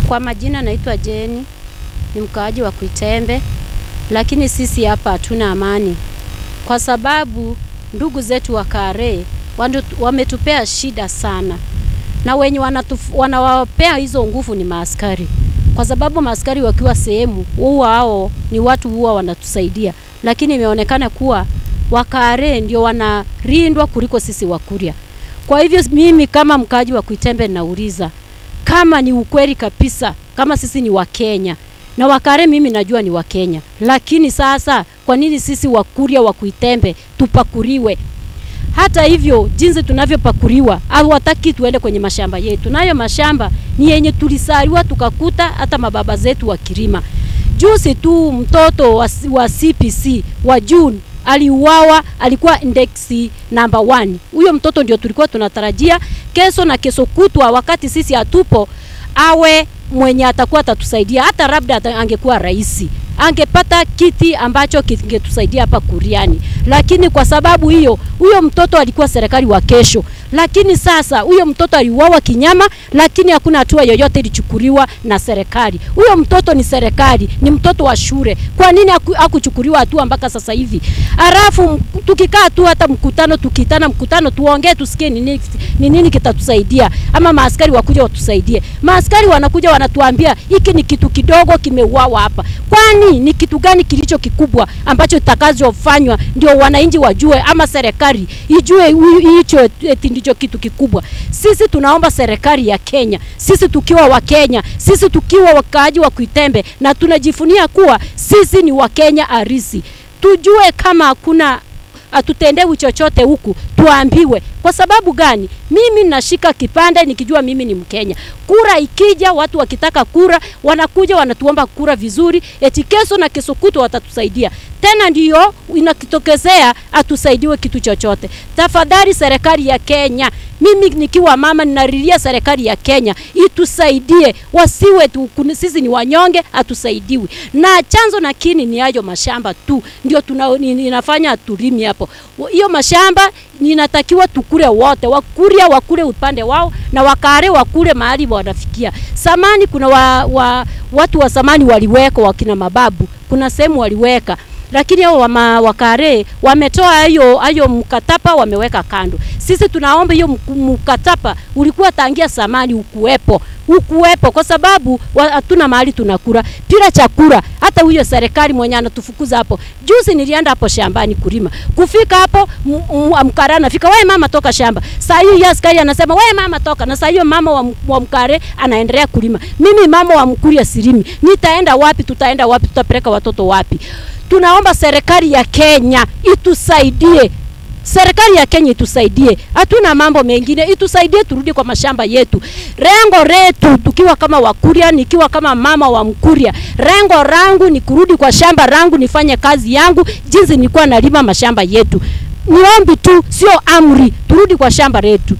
Kwa majina naitwa Jeni, ni mkaaji wa Kuitembe, lakini sisi hapa hatuna amani kwa sababu ndugu zetu wa Kare wandu- wametupea shida sana, na wenye wanatuf- wanawapea hizo nguvu ni maaskari, kwa sababu maaskari wakiwa sehemu huwa hao ni watu huwa wanatusaidia, lakini imeonekana kuwa Wakare ndio wanarindwa kuliko sisi Wakuria. Kwa hivyo mimi kama mkaaji wa Kuitembe nauliza kama ni ukweli kabisa, kama sisi ni Wakenya na Wakare, mimi najua ni Wakenya, lakini sasa kwa nini sisi Wakuria wa Kuitembe tupakuriwe? Hata hivyo jinsi tunavyopakuriwa, hawataki tuende kwenye mashamba yetu, nayo mashamba ni yenye tulisaliwa tukakuta hata mababa zetu wakilima. Juzi tu mtoto wa, wa CPC wa June aliuawa, alikuwa index number one. Huyo mtoto ndio tulikuwa tunatarajia kesho na kesho kutwa, wakati sisi hatupo, awe mwenye atakuwa atatusaidia, hata labda ata- angekuwa rais angepata kiti ambacho kingetusaidia hapa Kuriani, lakini kwa sababu hiyo, huyo mtoto alikuwa serikali wa kesho, lakini sasa huyo mtoto aliuawa kinyama, lakini hakuna hatua yoyote ilichukuliwa na serikali. Huyo mtoto ni serikali, ni mtoto wa shule. Kwa nini haku- hakuchukuliwa hatua mpaka sasa hivi? Halafu m- tukikaa tu hata mkutano, tukitana mkutano, tuongee tusikie ni nini, ni nini kitatusaidia, ama maaskari wakuja watusaidie. Maaskari wanakuja wanatuambia hiki ni kitu kidogo kimeuawa hapa. Kwani ni kitu gani kilicho kikubwa ambacho kitakachofanywa ndio wananchi wajue, ama serikali ijue hu- hicho eti ndicho kitu kikubwa? Sisi tunaomba serikali ya Kenya, sisi tukiwa wa Kenya, sisi tukiwa wakaaji wa Kuitembe na tunajifunia kuwa sisi ni Wakenya arisi, tujue kama hakuna hatutendewi chochote huku, tuambiwe. Kwa sababu gani? Mimi nashika kipande nikijua mimi ni Mkenya. Kura ikija, watu wakitaka kura wanakuja wanatuomba kura vizuri, eti kesho na kesho kutwa watatusaidia tena, ndiyo inakitokezea atusaidiwe kitu chochote. Tafadhali serikali ya Kenya, mimi nikiwa mama ninalilia serikali ya Kenya itusaidie, wasiwe tu, kuni- sisi ni wanyonge, hatusaidiwi na chanzo na kini ni hayo mashamba tu ndio tuna, ni- inafanya tulimi hapo. Wa- Hiyo mashamba inatakiwa tukule wote, Wakuria wakule upande wao na Wakare wakule mahali wanafikia. Samani kuna wa, wa, watu wa samani waliweka wakina mababu, kuna sehemu waliweka lakini hao wama wakare wametoa hiyo hiyo mkataba wameweka kando. Sisi tunaomba hiyo mk- mkataba ulikuwa tangia samani ukuwepo ukuwepo, kwa sababu wa- hatuna mahali tunakula bila chakula. Hata huyo serikali mwenye anatufukuza hapo, juzi nilienda hapo shambani kulima, kufika hapo m- m- mkare anafika, wewe mama toka shamba. Saa hiyo yeye askari anasema wewe mama toka, na saa hiyo mama wa, m- wa mkare anaendelea kulima. Mimi mama wa mkuria silimi, nitaenda wapi? Tutaenda wapi? Tutapeleka watoto wapi? Tunaomba serikali ya Kenya itusaidie. Serikali ya Kenya itusaidie, hatuna mambo mengine, itusaidie turudi kwa mashamba yetu. Rengo letu tukiwa kama Wakuria, nikiwa kama mama wa Mkuria, rengo rangu ni kurudi kwa shamba rangu, nifanye kazi yangu jinsi nilikuwa nalima mashamba yetu. Niombi tu, sio amri, turudi kwa shamba letu.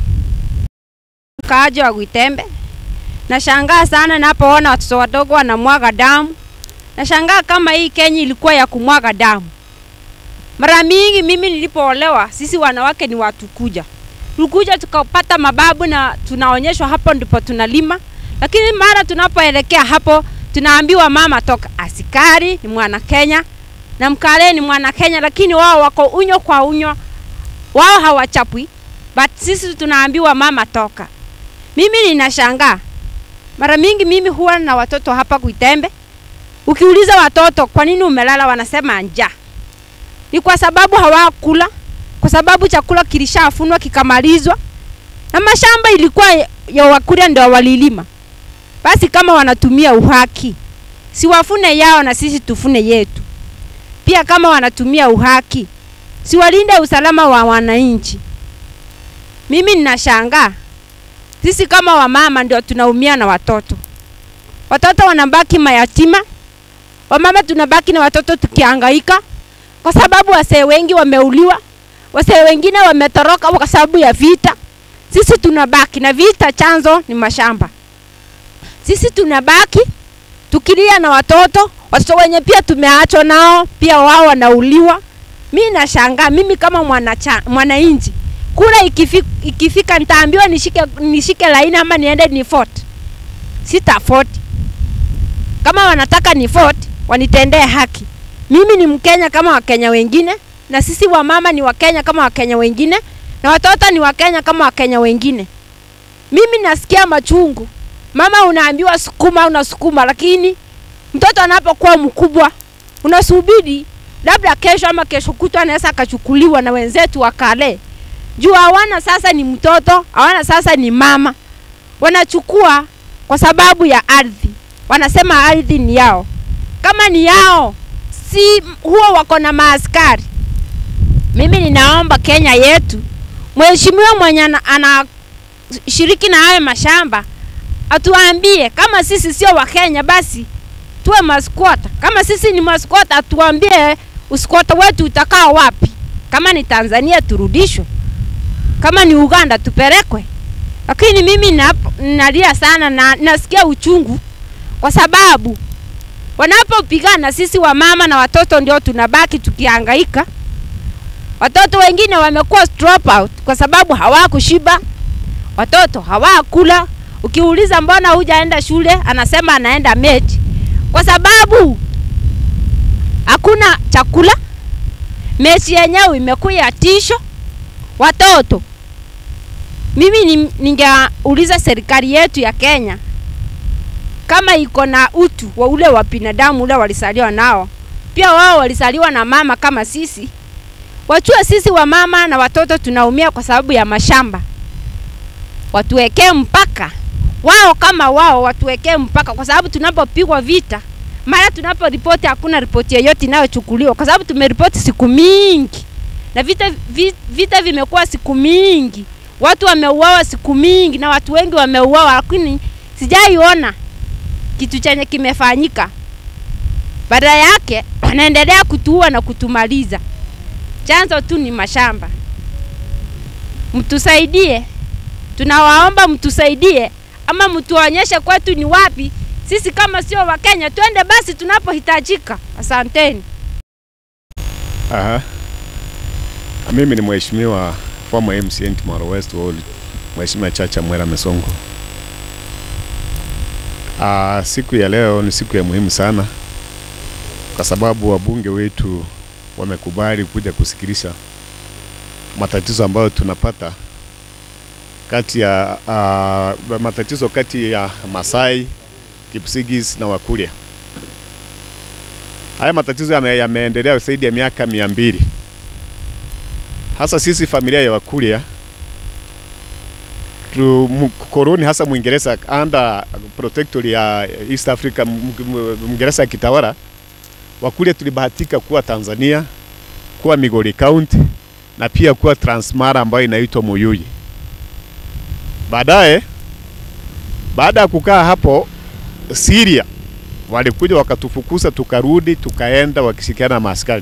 mkaaji wa Gwitembe. Nashangaa sana napoona watoto wadogo wanamwaga damu. Nashangaa kama hii Kenya ilikuwa ya kumwaga damu. Mara mingi mimi nilipoolewa, sisi wanawake ni watu kuja, tulikuja tukapata mababu na tunaonyeshwa hapo ndipo tunalima, lakini mara tunapoelekea hapo tunaambiwa mama toka. Askari ni mwana Kenya na Mkale ni mwana Kenya, lakini wao wako unyo kwa unyo, wao hawachapwi, but sisi tunaambiwa mama toka. Mimi ninashangaa mara mingi, mimi huwa na watoto hapa Kuitembe. Ukiuliza watoto kwa nini umelala, wanasema njaa. Ni kwa sababu hawakula, kwa sababu chakula kilishafunwa kikamalizwa, na mashamba ilikuwa ya Wakuria ndio walilima. Basi kama wanatumia uhaki, si wafune yao na sisi tufune yetu. Pia kama wanatumia uhaki, si walinde usalama wa wananchi. Mimi ninashangaa sisi kama wamama ndio tunaumia na watoto. Watoto wanabaki mayatima, wamama tunabaki na watoto tukihangaika, kwa sababu wasee wengi wameuliwa, wasee wengine wametoroka kwa sababu ya vita. Sisi tunabaki na vita, chanzo ni mashamba. Sisi tunabaki tukilia na watoto, watoto wenye pia tumeachwa nao pia wao wanauliwa. Mi nashangaa mimi kama mwanacha- mwananchi kura ikifika, ikifika nitaambiwa nishike, nishike laini ama niende ni vote. Sita vote kama wanataka ni vote wanitendee haki. Mimi ni Mkenya kama Wakenya wengine, na sisi wamama ni Wakenya kama Wakenya wengine, na watoto ni Wakenya kama Wakenya wengine. Mimi nasikia machungu. Mama unaambiwa sukuma, unasukuma, lakini mtoto anapokuwa mkubwa unasubiri labda kesho ama kesho kutwa anaweza akachukuliwa na wenzetu wa kale juu hawana sasa ni mtoto, hawana sasa ni mama. Wanachukua kwa sababu ya ardhi, wanasema ardhi ni yao. Kama ni yao, si huwa wako na maaskari. Mimi ninaomba Kenya yetu, mheshimiwa mwenye anashiriki na hayo mashamba atuambie kama sisi sio Wakenya basi tuwe maskwota. Kama sisi ni maskwota, atuambie uskwota wetu utakaa wapi. Kama ni Tanzania turudishwe, kama ni Uganda tupelekwe. Lakini mimi nalia sana na nasikia uchungu kwa sababu wanapopigana sisi wamama na watoto ndio tunabaki tukihangaika. Watoto wengine wamekuwa drop out kwa sababu hawakushiba, watoto hawakula. Ukiuliza mbona hujaenda shule, anasema anaenda mechi kwa sababu hakuna chakula. Mechi yenyewe imekuwa tisho watoto. Mimi ningeuliza serikali yetu ya Kenya kama iko na utu wa ule wa binadamu ule walisaliwa nao, pia wao walisaliwa na mama kama sisi, wachue sisi wa mama na watoto tunaumia kwa sababu ya mashamba, watuwekee mpaka wao kama wao watuwekee mpaka, kwa sababu tunapopigwa vita, mara tunaporipoti hakuna ripoti yoyote inayochukuliwa, kwa sababu tumeripoti siku mingi na vita, vita, vita vimekuwa siku mingi, watu wameuawa siku mingi na watu wengi wameuawa, lakini sijaiona kitu chenye kimefanyika. Badala yake wanaendelea kutuua na kutumaliza. Chanzo tu ni mashamba. Mtusaidie, tunawaomba mtusaidie, ama mtuonyeshe kwetu ni wapi. Sisi kama sio Wakenya twende basi tunapohitajika. Asanteni. Aha. Mimi ni mheshimiwa former MCN Timoro West Ward, Mheshimiwa Chacha Mwera Mesongo. Ah, siku ya leo ni siku ya muhimu sana kwa sababu wabunge wetu wamekubali kuja kusikilisha matatizo ambayo tunapata kati ya uh, matatizo kati ya Masai, Kipsigis na Wakuria. Haya matatizo yame, yameendelea zaidi ya miaka mia mbili. Hasa sisi familia ya Wakuria koloni hasa Mwingereza under protectorate ya East Africa, Mwingereza akitawala, Wakuria tulibahatika kuwa Tanzania, kuwa Migori County na pia kuwa Transmara ambayo inaitwa Muyuyi. Baadaye, baada ya kukaa hapo Syria, walikuja wakatufukuza, tukarudi, tukaenda wakishirikiana na maaskari.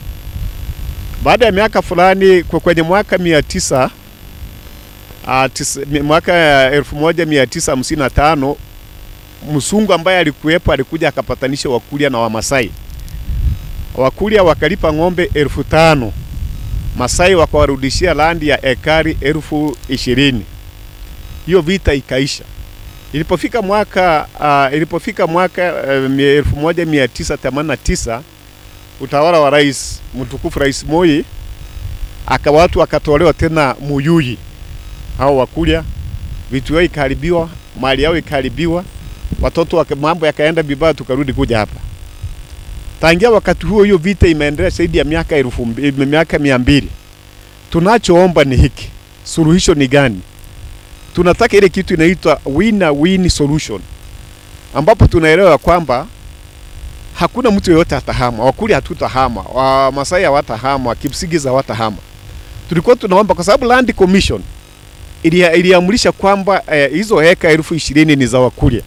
Baada ya miaka fulani, kwenye mwaka mia tisa Uh, tis, mwaka elfu moja mia tisa hamsini na tano msungu ambaye alikuwepo alikuja akapatanisha Wakuria na Wamasai. Wakuria wakalipa ng'ombe elfu tano Masai wakawarudishia landi ya ekari elfu ishirini. Hiyo vita ikaisha. Ilipofika mwaka uh, ilipofika mwaka uh, elfu moja mia tisa themanini na tisa utawala wa rais mtukufu Rais Moi aka watu wakatolewa tena Muyuyi hao Wakuria, vitu yao ikaharibiwa, mali yao ikaharibiwa, watoto wake, mambo yakaenda vibaya, tukarudi kuja hapa. Tangia wakati huo, hiyo vita imeendelea zaidi ya miaka elfu miaka mia mbili. Tunachoomba ni hiki, suluhisho ni gani? Tunataka ile kitu inaitwa winner win solution, ambapo tunaelewa kwamba hakuna mtu yeyote atahama. Wakuria hatutahama, Wamasai hawatahama, Kipsigis hawatahama. Tulikuwa tunaomba kwa sababu land commission iliamrisha kwamba eh, hizo heka elfu ishirini ni za Wakuria,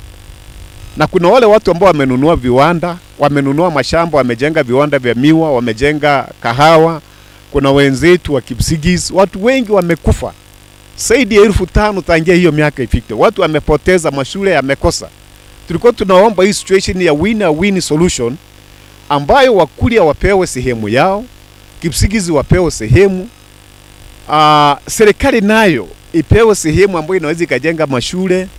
na kuna wale watu ambao wamenunua viwanda, wamenunua mashamba, wamejenga viwanda vya miwa, wamejenga kahawa. Kuna wenzetu wa Kipsigis, watu wengi wamekufa, zaidi ya elfu tano tangia hiyo miaka ifike. Watu wamepoteza, mashule yamekosa. Tulikuwa tunaomba hii situation ya winner win solution, ambayo Wakuria wapewe sehemu yao, Kipsigis wapewe sehemu Uh, serikali nayo ipewe sehemu ambayo inaweza ikajenga mashule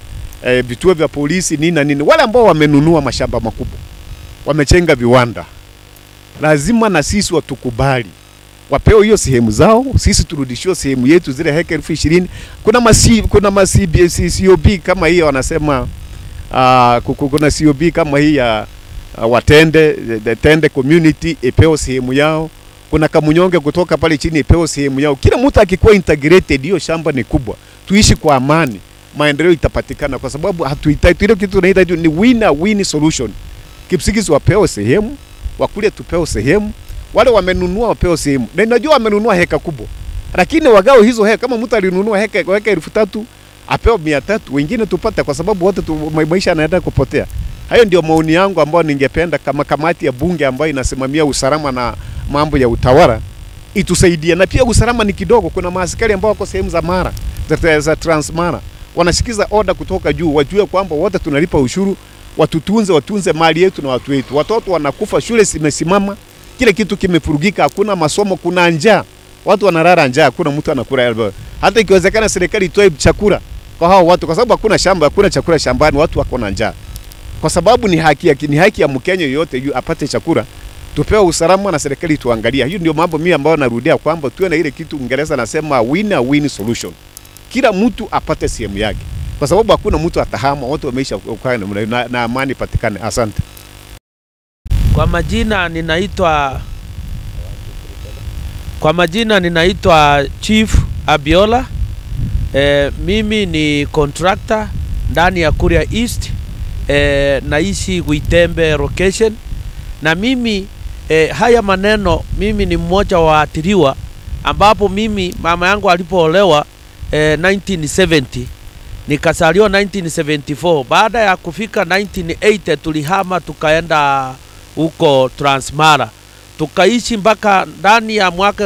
eh, vituo vya polisi nini na nini, wale ambao wamenunua mashamba makubwa, wamechenga viwanda, lazima na sisi watukubali wapewe hiyo sehemu zao, sisi turudishiwe sehemu yetu zile heka elfu ishirini. Kuna masi, kuna masi, COB kama hiyo wanasema uh, kuna COB kama hii ya uh, Watende the Tende community ipewe sehemu yao. Kuna Kamunyonge kutoka pale chini ipewe sehemu yao. Kila mtu akikuwa integrated, hiyo shamba ni kubwa, tuishi kwa amani, maendeleo itapatikana, kwa sababu hatuhitaji ile kitu tunahitaji ni winner win solution. Kipsigis wapewe sehemu, wakule tupewe sehemu wale wamenunua wapewe sehemu, na najua wamenunua heka kubwa, lakini wagao hizo heka. Kama mtu alinunua heka heka elfu tatu apewe mia tatu wengine tupate, kwa sababu wote tu, maisha yanaenda kupotea. Hayo ndio maoni yangu ambayo ningependa kama kamati ya bunge ambayo inasimamia usalama na mambo ya utawala itusaidie, na pia usalama ni kidogo. Kuna maaskari ambao wako sehemu za Mara za, za Transmara wanasikiza oda kutoka juu, wajue kwamba wote tunalipa ushuru, watutunze, watunze mali yetu na watu wetu. Watoto wanakufa, shule zimesimama kile kitu kimefurugika, hakuna masomo, kuna njaa, watu wanalala njaa, hakuna mtu anakula. Hata ikiwezekana serikali itoe chakula kwa hao watu, kwa sababu hakuna shamba, hakuna chakula shambani, watu wako na njaa, kwa sababu ni haki ya, ni haki ya Mkenya yoyote yu apate chakula. Tupewe usalama na serikali tuangalia. Hiyo ndio mambo mimi ambayo narudia kwamba tuwe na ile kitu Uingereza nasema win win solution, kila mtu apate sehemu yake, kwa sababu hakuna mtu atahama, watu wameisha kukaa na, na amani patikane. Asante. Kwa majina ninaitwa kwa majina ninaitwa Chief Abiola. E, mimi ni contractor ndani ya Kuria East. E, naishi Gwitembe location na mimi e, haya maneno mimi ni mmoja wa waathiriwa ambapo mimi mama yangu alipoolewa e, 1970 nikasaliwa 1974. Baada ya kufika 1980 tulihama tukaenda huko Transmara tukaishi mpaka ndani ya mwaka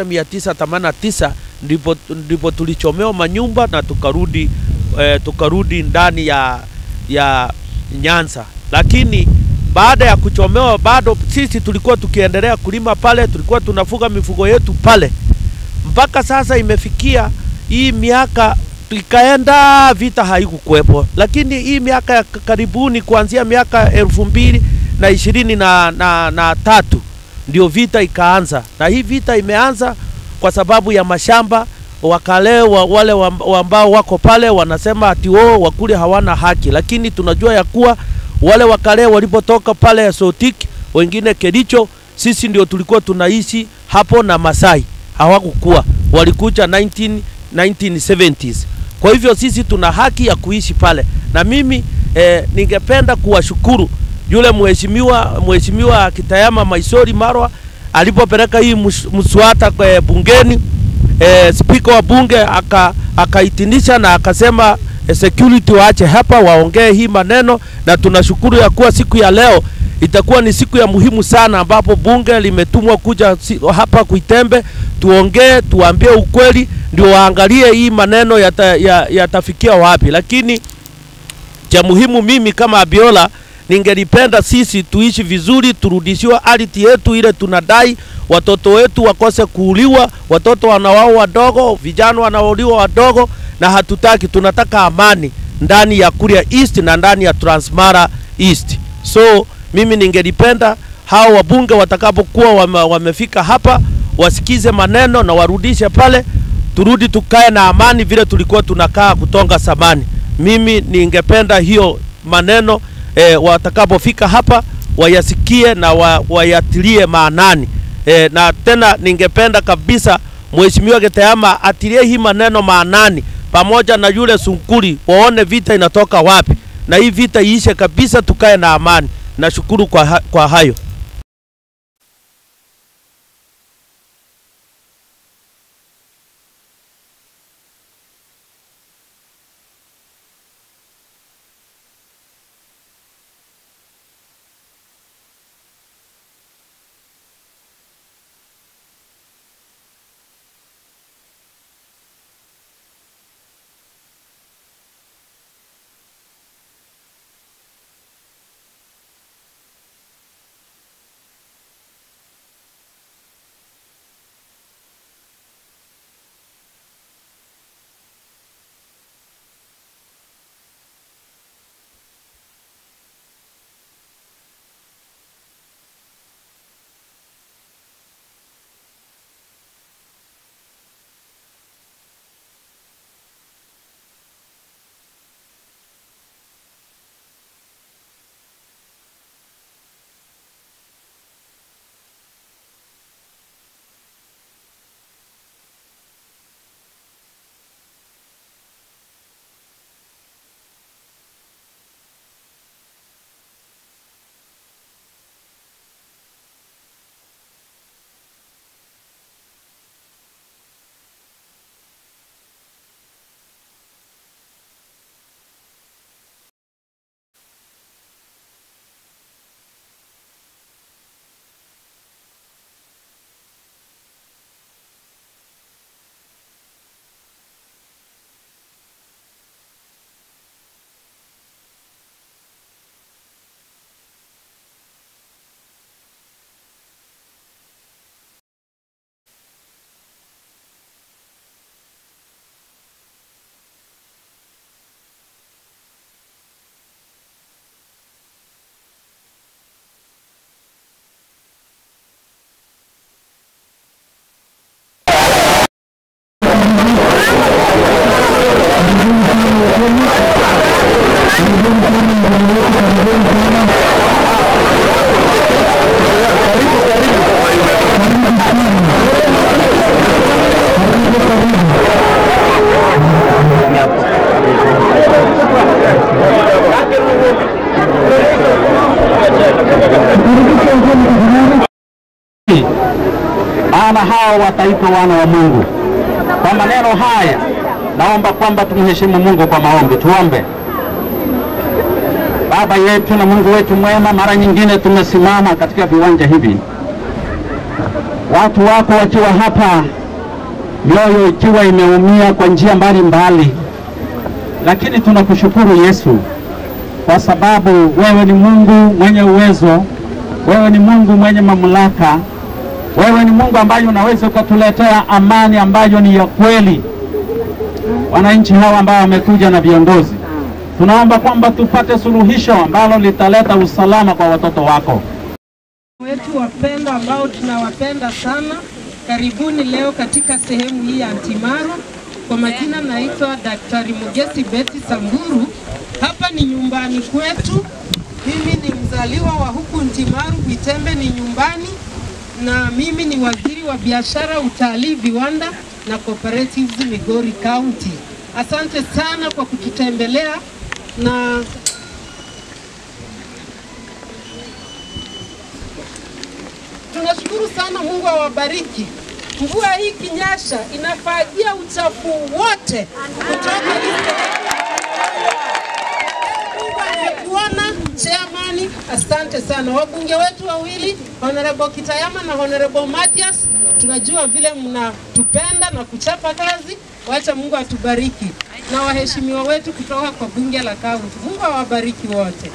1989 ndipo, ndipo tulichomewa manyumba na tukarudi, eh, tukarudi ndani ya, ya Nyanza, lakini baada ya kuchomewa bado sisi tulikuwa tukiendelea kulima pale, tulikuwa tunafuga mifugo yetu pale mpaka sasa imefikia hii miaka ikaenda, vita haikukuwepo, lakini hii miaka ya karibuni kuanzia miaka elfu mbili na ishirini na, na, na tatu ndio vita ikaanza, na hii vita imeanza kwa sababu ya mashamba wakale wa, wale ambao wako pale wanasema ati wao wakule hawana haki, lakini tunajua ya kuwa wale wakale walipotoka pale Sotik, wengine Kericho, sisi ndio tulikuwa tunaishi hapo na Masai hawakukuwa, walikuja 19, 1970s. Kwa hivyo sisi tuna haki ya kuishi pale, na mimi eh, ningependa kuwashukuru yule mheshimiwa mheshimiwa Kitayama Maisori Marwa alipopeleka hii mswada kwa bungeni e, spika wa bunge akaitinisha aka na akasema e, security waache hapa waongee hii maneno, na tunashukuru ya kuwa siku ya leo itakuwa ni siku ya muhimu sana, ambapo bunge limetumwa kuja si, hapa Kuitembe tuongee, tuambie ukweli, ndio waangalie hii maneno yatafikia yata wapi, lakini cha muhimu mimi kama Abiola ningelipenda sisi tuishi vizuri, turudishiwe ardhi yetu ile tunadai, watoto wetu wakose kuuliwa, watoto wanawao wadogo, vijana wanauliwa wadogo, na hatutaki, tunataka amani ndani ya Kuria East na ndani ya Transmara East. So mimi ningelipenda hao wabunge watakapokuwa wame, wamefika hapa wasikize maneno na warudishe pale, turudi tukae na amani vile tulikuwa tunakaa kutonga samani. Mimi ningependa hiyo maneno e, watakapofika hapa wayasikie na wa, wayatilie maanani e, na tena ningependa kabisa Mheshimiwa Gitayama atilie hii maneno maanani pamoja na yule Sunkuri, waone vita inatoka wapi, na hii vita iishe kabisa, tukae na amani. Nashukuru kwa, ha kwa hayo. maana hao wataitwa wana wa Mungu. Kwa maneno haya, naomba kwamba tumheshimu Mungu kwa maombi. Tuombe. Baba yetu na Mungu wetu mwema, mara nyingine tumesimama katika viwanja hivi, watu wako wakiwa hapa, mioyo ikiwa imeumia kwa njia mbalimbali, lakini tunakushukuru Yesu kwa sababu wewe ni Mungu mwenye uwezo, wewe ni Mungu mwenye mamlaka, wewe ni Mungu ambaye unaweza ukatuletea amani ambayo ni ya kweli. Wananchi hawa ambao wamekuja na viongozi, tunaomba kwamba tupate suluhisho ambalo litaleta usalama kwa watoto wako. wetu wapendwa ambao tunawapenda sana, karibuni leo katika sehemu hii ya Antimaru. Kwa majina naitwa Daktari Mugesi Beti Samburu. Hapa ni nyumbani kwetu. Mimi ni mzaliwa wa huku Ntimaru, Gwitembe ni nyumbani, na mimi ni waziri wa biashara, utalii, viwanda na cooperatives Migori County. Asante sana kwa kututembelea na tunashukuru sana, Mungu awabariki. Mvua hii kinyasha inafagia uchafu wote kutoka East Mungu amekuona chairman, asante sana. Wabunge wetu wawili Honorable Kitayama na Honorable Mathias, tunajua vile mnatupenda na kuchapa kazi. Wacha Mungu atubariki, na waheshimiwa wetu kutoka kwa bunge la kaunti. Mungu awabariki wote.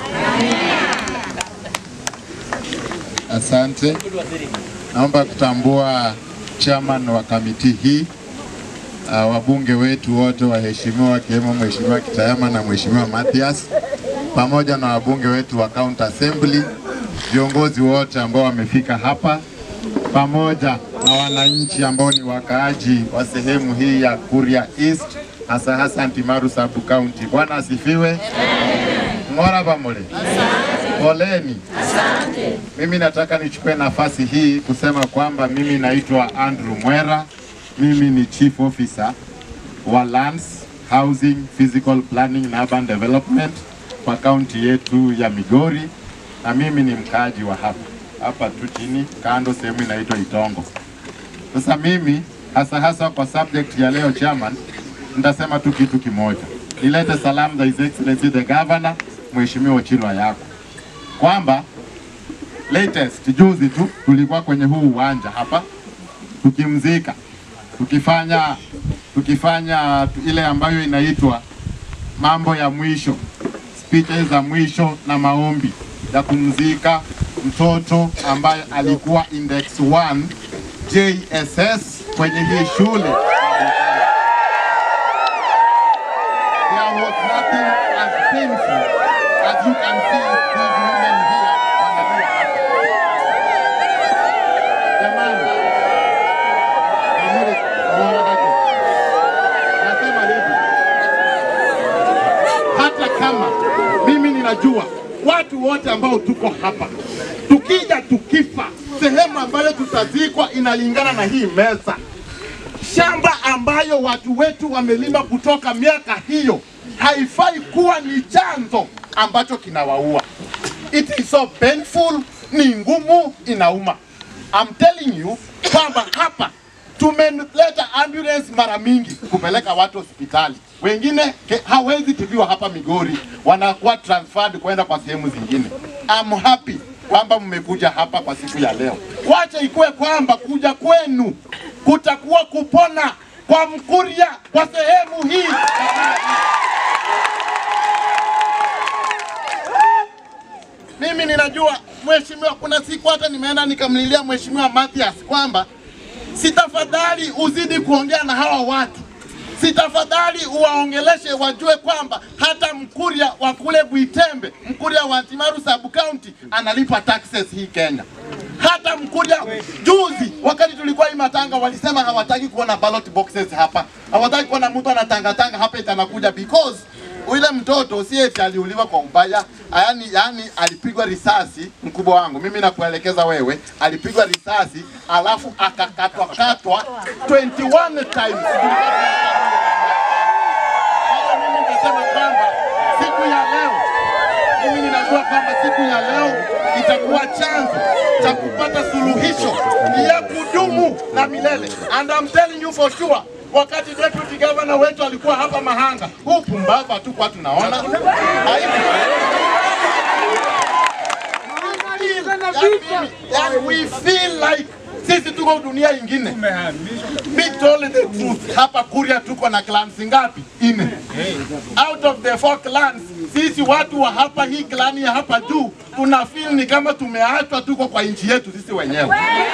Asante. Naomba kutambua chairman wa kamiti hii, uh, wabunge wetu wote waheshimiwa, wakiwemo Mheshimiwa Kitayama na Mheshimiwa Mathias, pamoja na wabunge wetu wa County Assembly, viongozi wote ambao wamefika hapa, pamoja na wananchi ambao ni wakaaji wa sehemu hii ya Kuria East, hasa hasa Ntimaru Sub County. Bwana asifiwe. Ng'ora pamole. Poleni. Mimi nataka nichukue nafasi hii kusema kwamba mimi naitwa Andrew Mwera. Mimi ni Chief Officer wa Lands, Housing, Physical Planning na Urban Development kwa kaunti yetu ya Migori, na mimi ni mkaaji wa hapa hapa tu chini kando, sehemu inaitwa Itongo. Sasa mimi hasa hasa kwa subject ya leo chairman, nitasema tu kitu kimoja, nilete salamu za His Excellency the Governor Mheshimiwa Ochilwa yako kwamba latest juzi tu tulikuwa kwenye huu uwanja hapa tukimzika, tukifanya tukifanya tu- ile ambayo inaitwa mambo ya mwisho, speeches za mwisho na maombi ya kumzika mtoto ambaye alikuwa index 1 JSS kwenye hii shule. There was nothing as painful as you can see these women here wanalia hapa. Jamani, Amuri, muonage. Nasema hivi, hata kama mimi ninajua watu wote ambao tuko hapa, tukija tukifa, sehemu ambayo tutazikwa inalingana na hii meza shamba ambayo watu wetu wamelima kutoka miaka hiyo haifai kuwa ni chanzo ambacho kinawaua. It is so painful, ni ngumu, inauma. I'm telling you kwamba hapa tumeleta ambulance mara mingi kupeleka watu hospitali, wengine ke- hawezi tibiwa hapa Migori, wanakuwa transferred kwenda kwa sehemu zingine. I'm happy kwamba mmekuja hapa kwa siku ya leo. Wacha ikuwe kwamba kuja kwenu kutakuwa kupona kwa Mkuria kwa sehemu hii. Mimi ninajua mheshimiwa, kuna siku hata nimeenda nikamlilia mheshimiwa Mathias kwamba sitafadhali uzidi kuongea na hawa watu, sitafadhali uwaongeleshe wajue kwamba hata Mkuria wa kule Buitembe, Mkuria wa Timaru sub county analipa taxes hii Kenya. Hata Mkuria juzi, wakati tulikuwa hii matanga, walisema hawataki kuona ballot boxes hapa, hawataki kuona mtu anatangatanga hapa eti anakuja because Ule mtoto si eti aliuliwa kwa ubaya, yani, yani alipigwa risasi. Mkubwa wangu mimi nakuelekeza wewe, alipigwa risasi alafu akakatwa katwa 21 times. Sasa mimi nitasema kwamba siku ya leo mimi ninajua kwamba siku ya leo itakuwa chanzo cha kupata suluhisho ya kudumu na milele. And I'm telling you for sure, wakati deputy governor wetu alikuwa hapa Mahanga, huu pumbava tu kwa tunaona Haibu. Yani, yani we feel like sisi tuko dunia ingine. Be told the truth, hapa Kuria tuko na clans ngapi? Ine. Out of the four clans, sisi watu wa hapa hii clan ya hapa juu tuna feel ni kama tumeachwa, tuko kwa nchi yetu sisi wenyewe.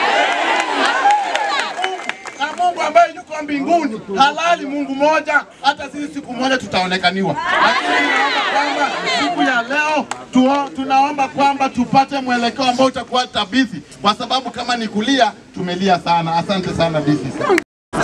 Na Mungu ambaye yuko mbinguni halali, Mungu moja, hata sisi siku moja tutaonekaniwa. Lakini naomba kwamba siku ya leo tuo, tunaomba kwamba tupate mwelekeo ambao utakuwa tabithi, kwa sababu kama ni kulia tumelia sana. Asante sana DC.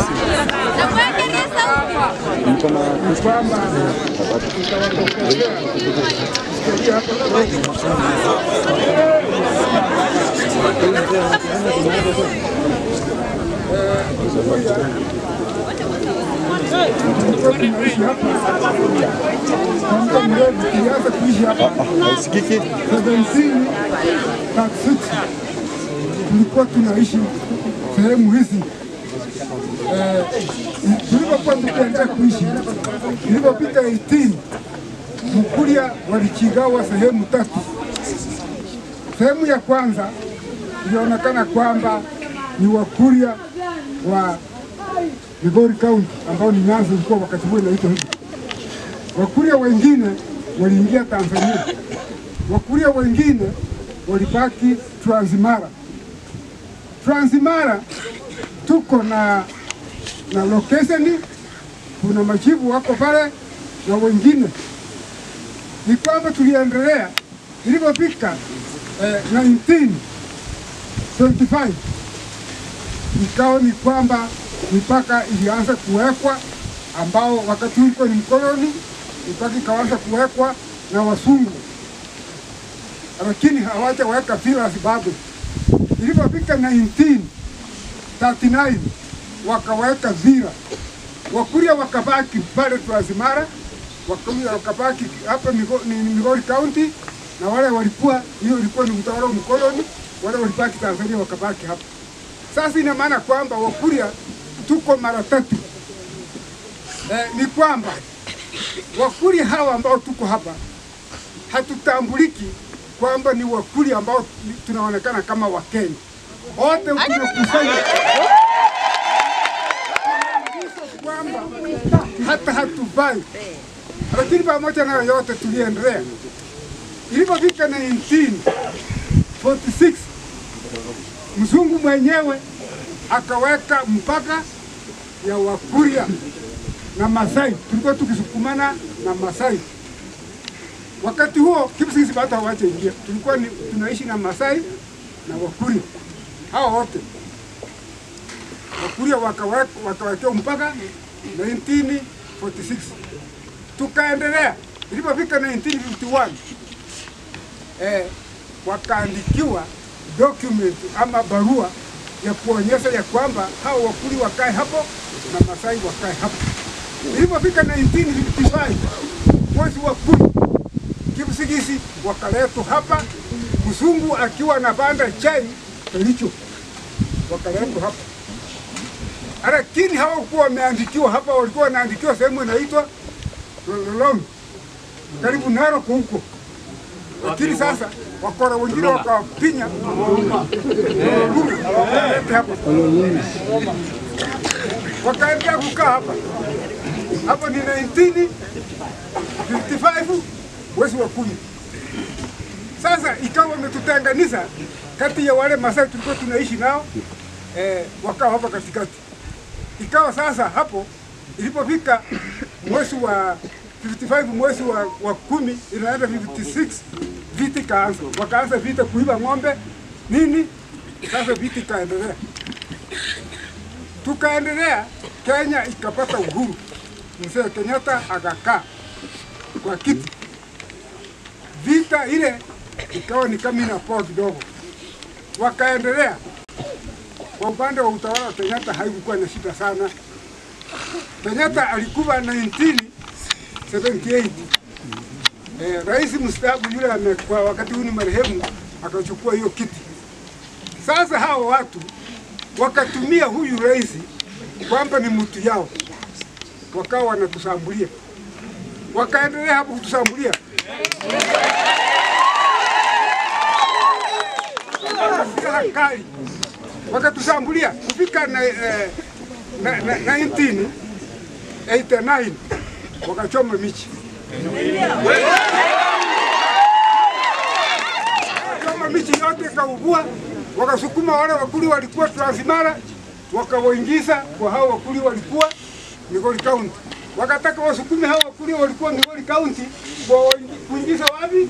tulianza kuishi hapa seventeen tulikuwa tunaishi sehemu hizi Eh, tulipokuwa tukiendelea kuishi, ilipopita 18 Mkuria walichigawa sehemu tatu. Sehemu ya kwanza ilionekana kwamba ni Wakuria wa Migori County ambao ni Nyanza ilikuwa wakati huo inaitwa hivyo. Wakuria wengine waliingia Tanzania, Wakuria wengine walibaki Transmara. Transmara tuko na na location, kuna machifu wako pale na wengine. Ni kwamba tuliendelea ilipofika eh, 1925 ikawa ni kwamba mipaka ilianza kuwekwa, ambao wakati ulikuwa ni mkoloni, mipaka ikaanza kuwekwa na wasungu, lakini hawajaweka villas bado. Ilipofika 1939 wakaweka vira, Wakuria wakabaki pale Transmara, Wakuria wakabaki hapa Migo- ni- ni Migori County, na wale walikuwa, hiyo ilikuwa ni utawala wa mkoloni, wale walibaki Tanzania wakabaki hapa. Sasa ina maana kwamba Wakuria tuko mara tatu. Eh, ni kwamba Wakuria hawa ambao tuko hapa hatutambuliki kwamba ni Wakuria ambao tunaonekana kama Wakenya. Wote tumekusanya kwamba hata hatuvai, lakini pamoja na yote tuliendelea. Ilipofika 1946 mzungu mwenyewe akaweka mpaka ya Wakuria na Masai, tulikuwa tukisukumana na Masai. Wakati huo kimsingi bado hawajaingia, tulikuwa ni, tunaishi na Masai na Wakuria hao wote. Wakuria wakaweka wakawekea mpaka 1946 tukaendelea. Ilipofika 1951 eh, wakaandikiwa document ama barua ya kuonyesha ya kwamba hao Wakuri wakae hapo na Masai wakae hapo. Ilipofika 1955 mwezi wa kumi, Kipsigisi wakaletwa hapa, mzungu akiwa na banda chai Kericho, wakaletwa hapa, lakini hawakuwa wameandikiwa hapa, walikuwa wanaandikiwa sehemu inaitwa Lolong, karibu Narok huko lakini sasa wakora wengine wakawapinya wakaleta hapa, wakaendelea kukaa hapa. Hapo ni 1955 mwezi wa kumi. Sasa ikawa wametutenganisha kati ya wale Masai tulikuwa tunaishi nao eh, wakawa hapa katikati. Ikawa sasa hapo ilipofika mwezi wa 55 mwezi wa, wa kumi inaenda 56 vita ikaanza, wakaanza vita kuiba ng'ombe nini. Sasa vita ikaendelea, tukaendelea, Kenya ikapata uhuru, mzee Kenyatta akakaa kwa kiti. Vita ile ikawa ni kama inapoa kidogo, wakaendelea. Kwa upande wa utawala wa Kenyatta haikukuwa na shida sana. Kenyatta alikuwa 1978 eh, rais mstaafu yule amekuwa wakati huu ni marehemu, akachukua hiyo kiti. Sasa hawa watu wakatumia huyu rais kwamba ni mtu yao, wakawa wanatusambulia, wakaendelea hapo kutusambulia silaha kali, wakatusambulia kufika na, eh, na, na, 1989 wakachoma michi wakachoma michi yote ikaugua, wakasukuma wale wakuli walikuwa Transmara wakawaingiza kwa hao wakuli walikuwa Migori County. Wakataka wasukume hao wakuli walikuwa Migori County kwa kuingiza wapi?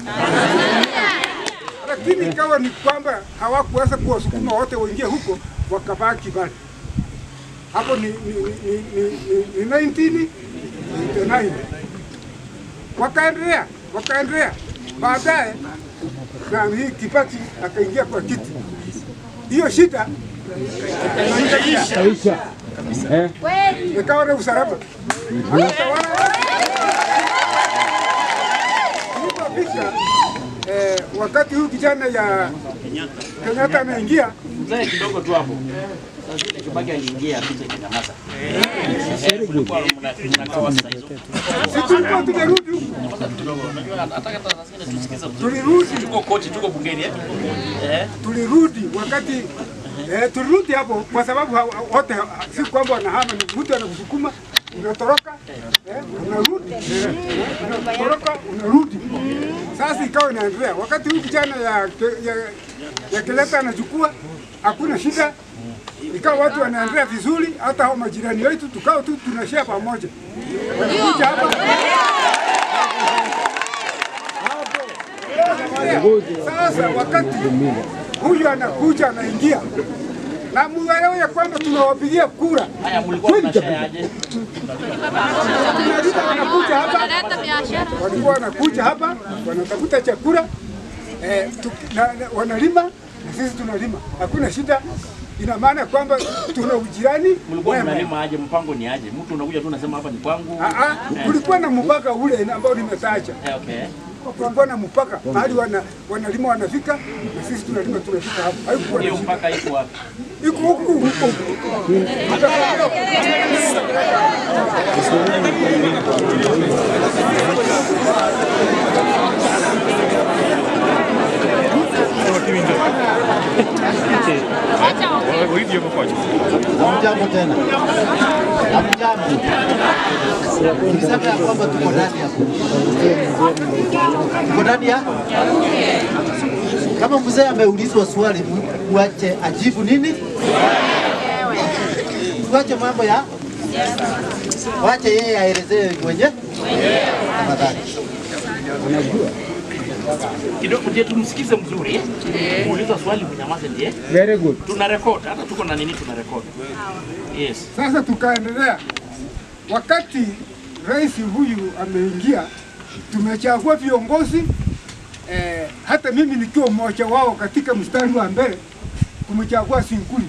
Lakini ikawa ni kwamba hawakuweza kuwasukuma wote waingie huko, wakabaki pale. Hapo ni, ni, ni, ni, ni, ni 1989 wakaendelea wakaendelea, baadaye na hii Kibaki akaingia kwa kiti, hiyo shida ikaisha, ikawa na usalama akatawala. Ilipofika eh, wakati huu kijana ya Kenyatta ameingia Mzee kidogo tu hapo. Sasa ile Kibaki aliingia picha ikanyamaza. Kulikuwa mna- mnakawa saa hizo. si tulikuwa tumerudi huku, Kidogo, unajua nataka hata saa zingine tusikize vizuri. tulirudi Tuko koti, tuko bungeni eh? Eh? tulirudi wakati eh, tulirudi hapo kwa sababu ha- ha- wote ha- si kwamba wanahama, ni mtu anakusukuma unatoroka, eh, unarudi, eh, unatoroka unarudi. Sasa ikawa inaendelea. Wakati huu kijana ya, ya, ya Keleta anachukua, hakuna shida, ikawa watu wanaendelea vizuri, hata hao majirani wetu tukao tu tunashare pamoja, wanakuja hapa Sasa wakati huyu anakuja anaingia na muelewe ya kwamba tunawapigia kura, Haya mlikuwa mnashare aje? tunalima wanakuja hapa, walikuwa wanakuja hapa wanatafuta chakula eh, tu, na, na, wanalima na sisi tunalima, hakuna shida. Ina maana kwamba tuna ujirani Mlikuwa wema. mnalima aje? Mpango ni aje? Mtu unakuja tu unasema hapa ni kwangu. Ah, ah, kulikuwa na mpaka ule ambao nimetaja Eh, okay. kulikuwa na mpaka mahali wana, wanalima wanafika na sisi tunalima tunafika hapo. Haikuwa na Hiyo shida. mpaka iko wapi? iko huku huko. Hamjambo tena. Hamjambo. Niseme ya kwamba tuko ndani ya tuko ndani ya kama mzee ameulizwa swali, tuache ajibu nini? Tuache mambo ya wache yeye aelezee mwenye tafadhali. Kidogo je, tumsikize mzuri. Muuliza swali mnyamaze ndiye. Very good. Tuna record, hata tuko na nini tuna record. Yes. Sasa tukaendelea, wakati rais huyu ameingia, tumechagua viongozi eh, hata mimi nikiwa mmoja wao katika mstari wa mbele kumchagua Sinkuli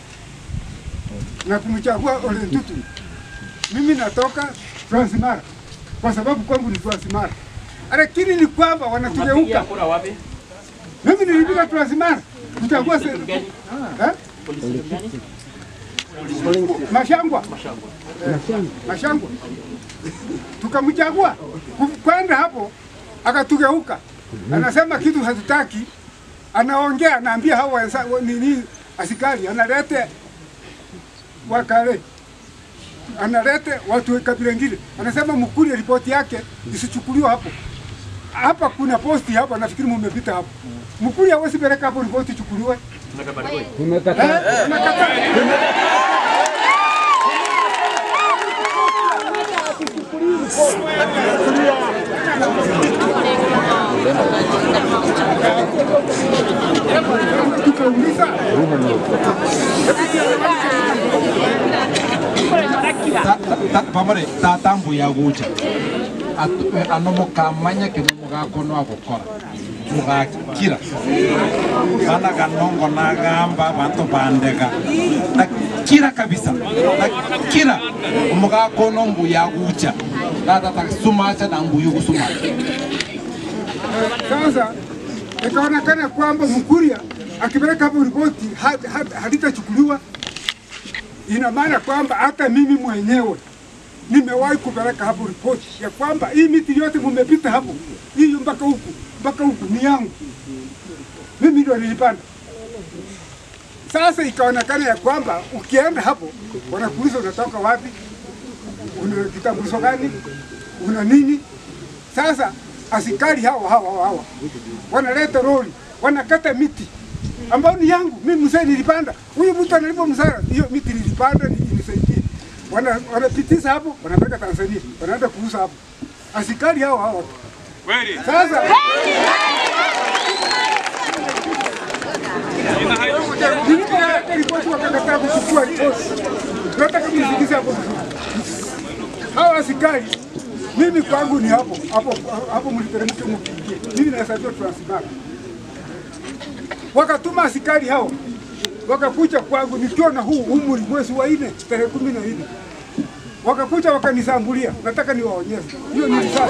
na kumchagua Ole Ntutu. Mimi natoka Transmara kwa sababu kwangu ni Transmara, lakini ni kwamba Unapigia wanatugeuka. kura wapi? Mimi nilipiga Transmara kuchagua se- Gani? eh? Polisi gani? Mashangwa Mashangwa. Mashangwa tukamchagua Ku- kwenda hapo, akatugeuka, anasema kitu hatutaki, anaongea, anaambia hao wenza- wa- nini askari, analete wakale, analete watu wa kabila ingine, anasema mkuli ripoti yake isichukuliwe hapo hapa. Kuna posti hapa, nafikiri mumepita hapo. Mkuli hawezi peleka hapo ripoti ichukuliwe. Tumekabarikiwa. Eh, tunakataa. Tukauliza pamare tatambu ya gucha atu- ano mukamanya kino mugakona gukora mugakira bana ganongo nagamba bantu bandega nakira kabisa nakira mugakona mbuya gucha natata sumacha na mbuyu gusumacha Sasa ikaonekana kwamba Mkuria akipeleka hapo ripoti ha- ha- halitachukuliwa. Ina maana kwamba hata mimi mwenyewe nimewahi kupeleka hapo ripoti ya kwamba hii miti yote mumepita hapo, hii mpaka huku mpaka huku ni yangu, mimi ndio nilipanda. Sasa ikaonekana ya kwamba ukienda hapo wanakuuliza unatoka wapi, una kitambulisho gani, una nini. Sasa askari hawa hawa hawa hawa wanaleta lori wanakata miti ambayo ni yangu mimi mzee nilipanda. Huyu mtu analipa msara, hiyo miti nilipanda ni- inisaidie. Wana wanapitisha hapo, wanapeleka Tanzania, wanaenda kuuza hapo. Askari hawa hawa tu. Sasa nilipoleta ripoti wakakataa kuchukua ripoti. Nataka mnisikize hapo vizuri. Hawa askari mimi kwangu ni hapo hapo hapo, mliteremke mkiingie. Mimi nahesabiwa Transmara. Wakatuma askari hao wakakuja kwangu nikiwa na huu umri, mwezi wa nne tarehe kumi na nne wakakuja wakanisambulia. Nataka niwaonyeshe hiyo ni risasi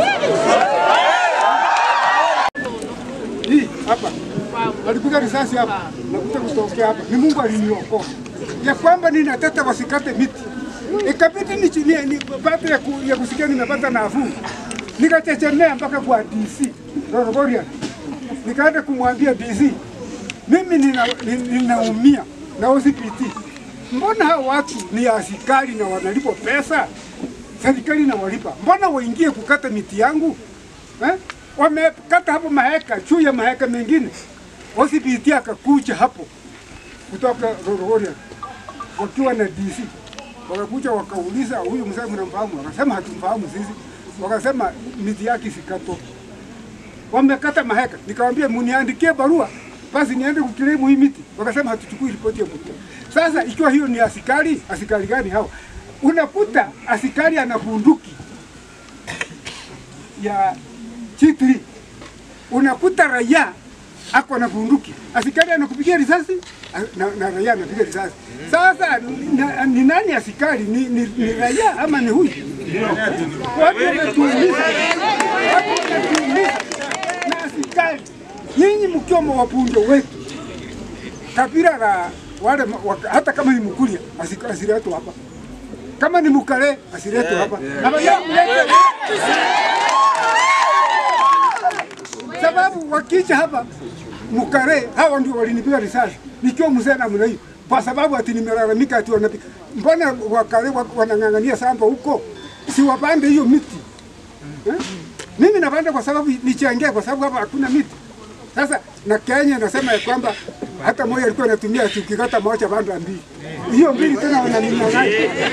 hii hapa, walikuja risasi hapa, nakuja kutokea hapa. Ni Mungu aliniokoa ya kwamba ninateta wasikate miti ikabidi ni, ni, ni baada ya, ku, ya kusikia nimepata nafuu, nikachechemea mpaka kwa DC Rorogorian, nikaenda kumwambia DC, mimi nina, nina, ninaumia na OCPT. Mbona hao watu ni askari na wanalipwa pesa, serikali inawalipa, mbona waingie kukata miti yangu eh? Wamekata hapo maheka juu ya maheka mengine. OCPT akakuja hapo kutoka Rorogorian wakiwa na DC wakakuja wakauliza, huyu mzee mnamfahamu? Wakasema hatumfahamu sisi. Wakasema miti yake sikato, wamekata maheka. Nikamwambia muniandikie barua basi niende kukilemu hii miti. Wakasema hatuchukui ripoti ya mtu. Sasa ikiwa hiyo ni askari, askari gani hawa? Unakuta askari ana bunduki ya G3, unakuta raia ako na bunduki, askari anakupigia risasi na, na raia anapiga risasi. Sasa na, ni nani askari? Ni, ni, ni raia ama ni huyu? Watu wametuuliza, watu wametuuliza na askari, nyinyi mkiwa wabunge wetu kabila la wale ma- waka- hata kama ni Mkuria asi- asiletwe hapa, kama ni Mukale asiletwe hapa Hapa ya- mlete- sababu wakija hapa Mukare hawa ndio walinipiga risasi nikiwa mzee namna hiyo, kwa sababu ati nimelalamika ati wanapiga. Mbona Wakare wa- wanang'ang'ania samba huko, si wapande hiyo miti eh? Mimi napanda kwa sababu nichangia, kwa sababu hapa hakuna miti. Sasa na Kenya nasema ya kwamba hata moja alikuwa anatumia ati ukikata moja banda mbili, hiyo mbili tena wananinyang'anya.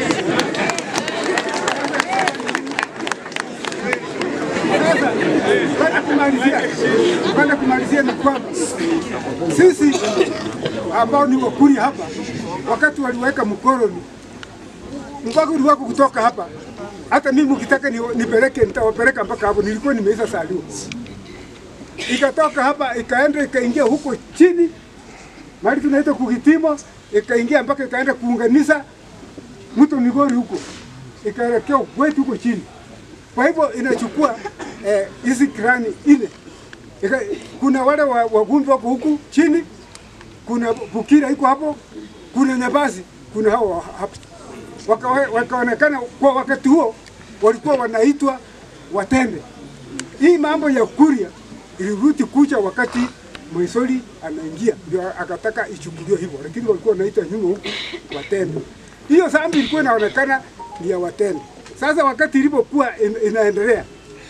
Sasa kwenda kumalizia, kwenda kumalizia ni kwamba sisi ambao ni Wakuria hapa, wakati waliweka mkoloni, mpaka wako kutoka hapa, hata mimi ukitaka ni, nipeleke nitawapeleka mpaka hapo, nilikuwa nimeisha saliwa. Ikatoka hapa ikaenda ikaingia huko chini mahali tunaita Kugitimo, ikaingia mpaka ikaenda kuunganisha mto Migori huko, ikaelekea kwetu huko chini. Kwa hivyo inachukua eh, hizi krani ile Ika, kuna wale wa- wagumbi wako huku chini, kuna Bukira iko hapo, kuna Nyabasi, kuna hao wa- hapo Wakawe- wakaonekana kwa wakati huo walikuwa wanaitwa Watende. Hii mambo ya Kuria ilirudi kuja wakati Moisoli anaingia, ndio akataka ichukuliwe hivyo, lakini walikuwa wanaita nyuma huku Watende. Hiyo zambi ilikuwa inaonekana ni ya Watende. Sasa wakati ilipokuwa in, inaendelea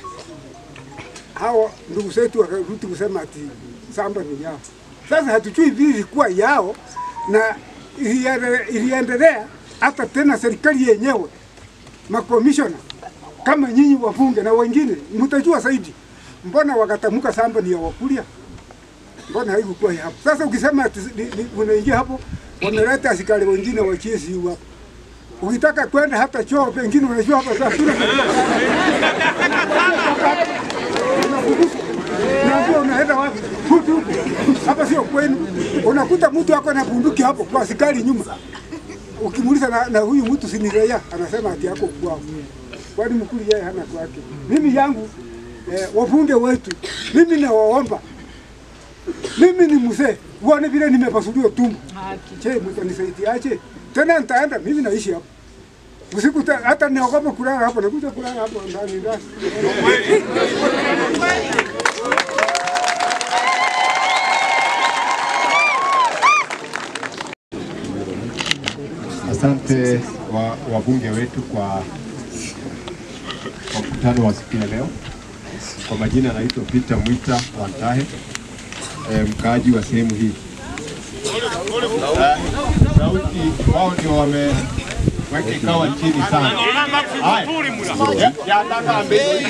hao ndugu zetu wakarudi kusema ati samba ni yao. Sasa hatujui vile ilikuwa yao na iliende- iliendelea hata tena serikali yenyewe makomishona kama nyinyi wabunge na wengine mtajua zaidi, mbona wakatamka samba ni ya Wakuria? Mbona haikukuwa ya hapo? Sasa ukisema ati ni- ni- unaingia hapo, wameleta askari wengine wa GSU hapo Ukitaka kwenda hata choo pengine unajua hapa sasa tuna Unaambia unaenda wapi? Hutu hapa sio kwenu. Unakuta mtu ako na bunduki hapo kwa askari nyuma. Ukimuuliza na, na huyu mtu si ni raia, anasema ati yako kwao. Kwani mkuli yeye hana kwake. Mimi yangu eh, wabunge wetu, mimi nawaomba mimi ni mzee, uone vile nimepasuliwa tumbo. Je, mtanisaidiaje? Tena nitaenda mimi naishi hapa usiku, ta- hata niogope kulala hapa, nakuja kulala hapa ndani ndani. Asante wa wabunge wetu kwa kwa mkutano wa siku ya leo. Kwa majina anaitwa Peter Mwita Wantahe, e, mkaaji wa sehemu hii. Eh, Sauti wao ndio wameweka ikawa chini sana. Haya. Ya- yataka ambe-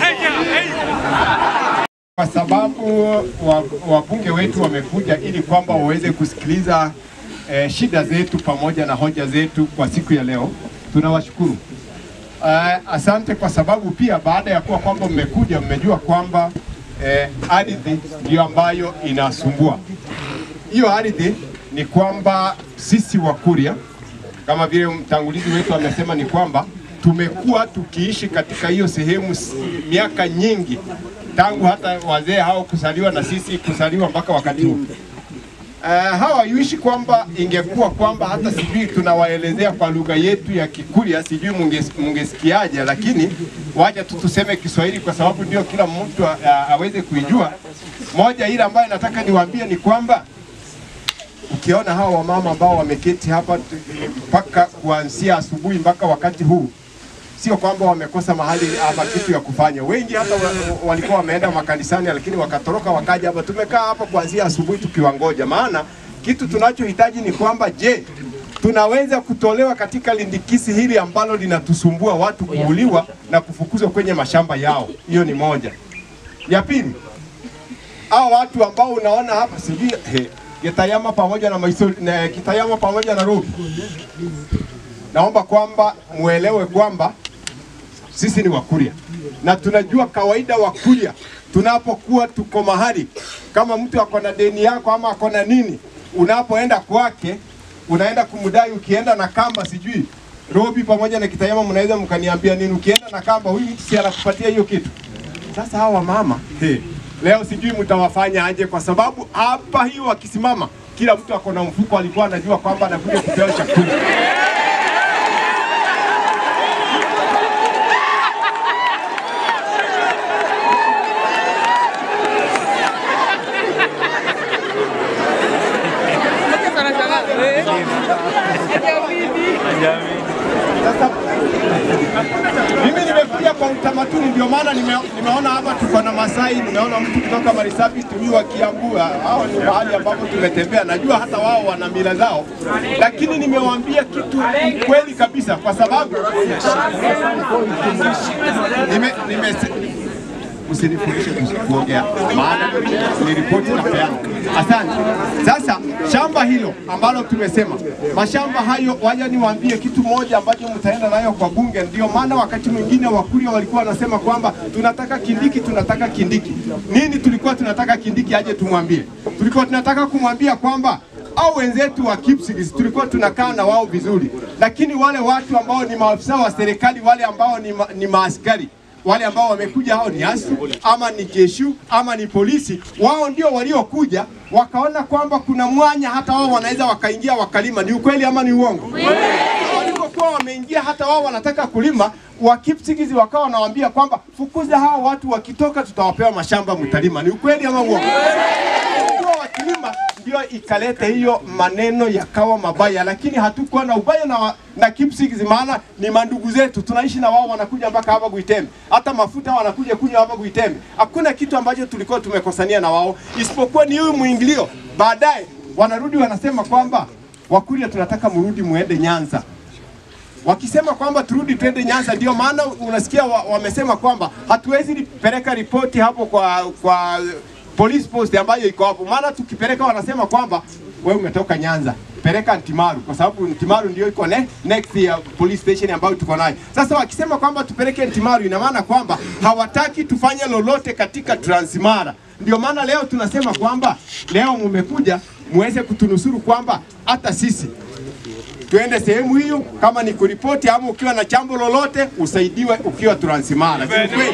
kwa sababu wa- wabunge wetu wamekuja ili kwamba waweze kusikiliza eh, shida zetu pamoja na hoja zetu kwa siku ya leo. Tunawashukuru. Uh, asante kwa sababu pia baada ya kuwa kwamba mmekuja mmejua kwamba eh, ardhi ndiyo ambayo inasumbua. Hiyo ardhi ni kwamba sisi Wakuria kama vile mtangulizi wetu amesema ni kwamba tumekuwa tukiishi katika hiyo sehemu s- miaka nyingi tangu hata wazee hao kuzaliwa na sisi kuzaliwa mpaka wakati huu. Uh, hawaishi kwamba ingekuwa kwamba hata sijui tunawaelezea kwa lugha yetu ya Kikuria, sijui munges- mungesikiaje, lakini wacha tu tuseme Kiswahili kwa sababu ndio kila mtu a- a- aweze kuijua. Moja ile ambayo nataka niwaambie ni kwamba ukiona hawa wamama ambao wameketi hapa tu- mpaka kuanzia asubuhi mpaka wakati huu, sio kwamba wamekosa mahali ama kitu ya kufanya. Wengi hata wa, walikuwa wameenda makanisani, lakini wakatoroka wakaja hapa. Tumekaa hapa kuanzia asubuhi tukiwangoja, maana kitu tunachohitaji ni kwamba, je, tunaweza kutolewa katika lindikisi hili ambalo linatusumbua watu kuuliwa na kufukuzwa kwenye mashamba yao. Hiyo ni moja. Ya pili, hao watu ambao unaona hapa sijui he, Gitayama pamoja na Maisol, na Kitayama pamoja na Rubi, naomba kwamba muelewe kwamba sisi ni Wakuria na tunajua kawaida Wakuria tunapokuwa tuko mahali kama mtu ako na deni yako ama ako na nini, unapoenda kwake unaenda kumdai, ukienda na kamba sijui Robi pamoja na Kitayama, mnaweza mkaniambia nini? Ukienda na kamba, huyu mtu si anakupatia hiyo kitu? Sasa hawa mama hey, leo sijui mtawafanya aje, kwa sababu hapa hiyo wakisimama, kila mtu ako na mfuko, alikuwa anajua kwamba anakuja kupewa chakula. Sasa mimi nimekuja kwa utamaduni, ndio maana nime, nimeona hapa tuko na Masai, nimeona mtu kutoka Marisabit, huyu wa Kiambu. Hao ni mahali ambapo tumetembea, najua hata wao wana mila zao, lakini nimewaambia kitu kweli kabisa, kwa sababu nime, nime, usinifundishe kus- kuongea, maana ni ripoti na peana. Asante. Sasa shamba hilo ambalo tumesema, mashamba hayo, waja niwaambie kitu moja ambacho mtaenda nayo kwa bunge. Ndio maana wakati mwingine Wakuria walikuwa wanasema kwamba tunataka Kindiki, tunataka Kindiki. Nini tulikuwa tunataka Kindiki aje tumwambie? Tulikuwa tunataka kumwambia kwamba au wenzetu wa Kipsigis tulikuwa tunakaa na wao vizuri, lakini wale watu ambao ni maafisa wa serikali, wale ambao ni, ma, ni maaskari wale ambao wamekuja hao ni ASU ama ni jeshu ama ni polisi, wao ndio waliokuja wakaona kwamba kuna mwanya, hata wao wanaweza wakaingia wakalima. Ni ukweli ama ni uongo? Walipokuwa wameingia, hata wao wanataka kulima, wa Kipsigis wakawa wanawaambia kwamba fukuza hao watu, wakitoka tutawapewa mashamba mtalima. Ni ukweli ama uongo? Walikuwa wakilima ndio ikaleta hiyo maneno yakawa mabaya, lakini hatukuwa na ubaya na, na Kipsigis, maana ni mandugu zetu, tunaishi na wao, wanakuja mpaka hapa Gwitembe, hata mafuta wanakuja kunywa hapa Gwitembe. Hakuna kitu ambacho tulikuwa tumekosania na wao, isipokuwa ni huyu mwingilio. Baadaye wanarudi wanasema kwamba Wakuria tunataka mrudi muende Nyanza wakisema kwamba turudi twende Nyanza. Ndio maana unasikia wa, wamesema kwamba hatuwezi peleka ripoti hapo kwa kwa police post ambayo iko hapo, maana tukipeleka wanasema kwamba wewe umetoka Nyanza. peleka Ntimaru kwa sababu Ntimaru ndio iko ne, next ya police station ambayo tuko nayo. Sasa wakisema kwamba tupeleke Ntimaru, ina maana kwamba hawataki tufanye lolote katika Transmara. Ndio maana leo tunasema kwamba leo mumekuja muweze kutunusuru kwamba hata sisi tuende sehemu hiyo, kama ni kuripoti ama ukiwa na jambo lolote usaidiwe ukiwa Transmara. Si kweli?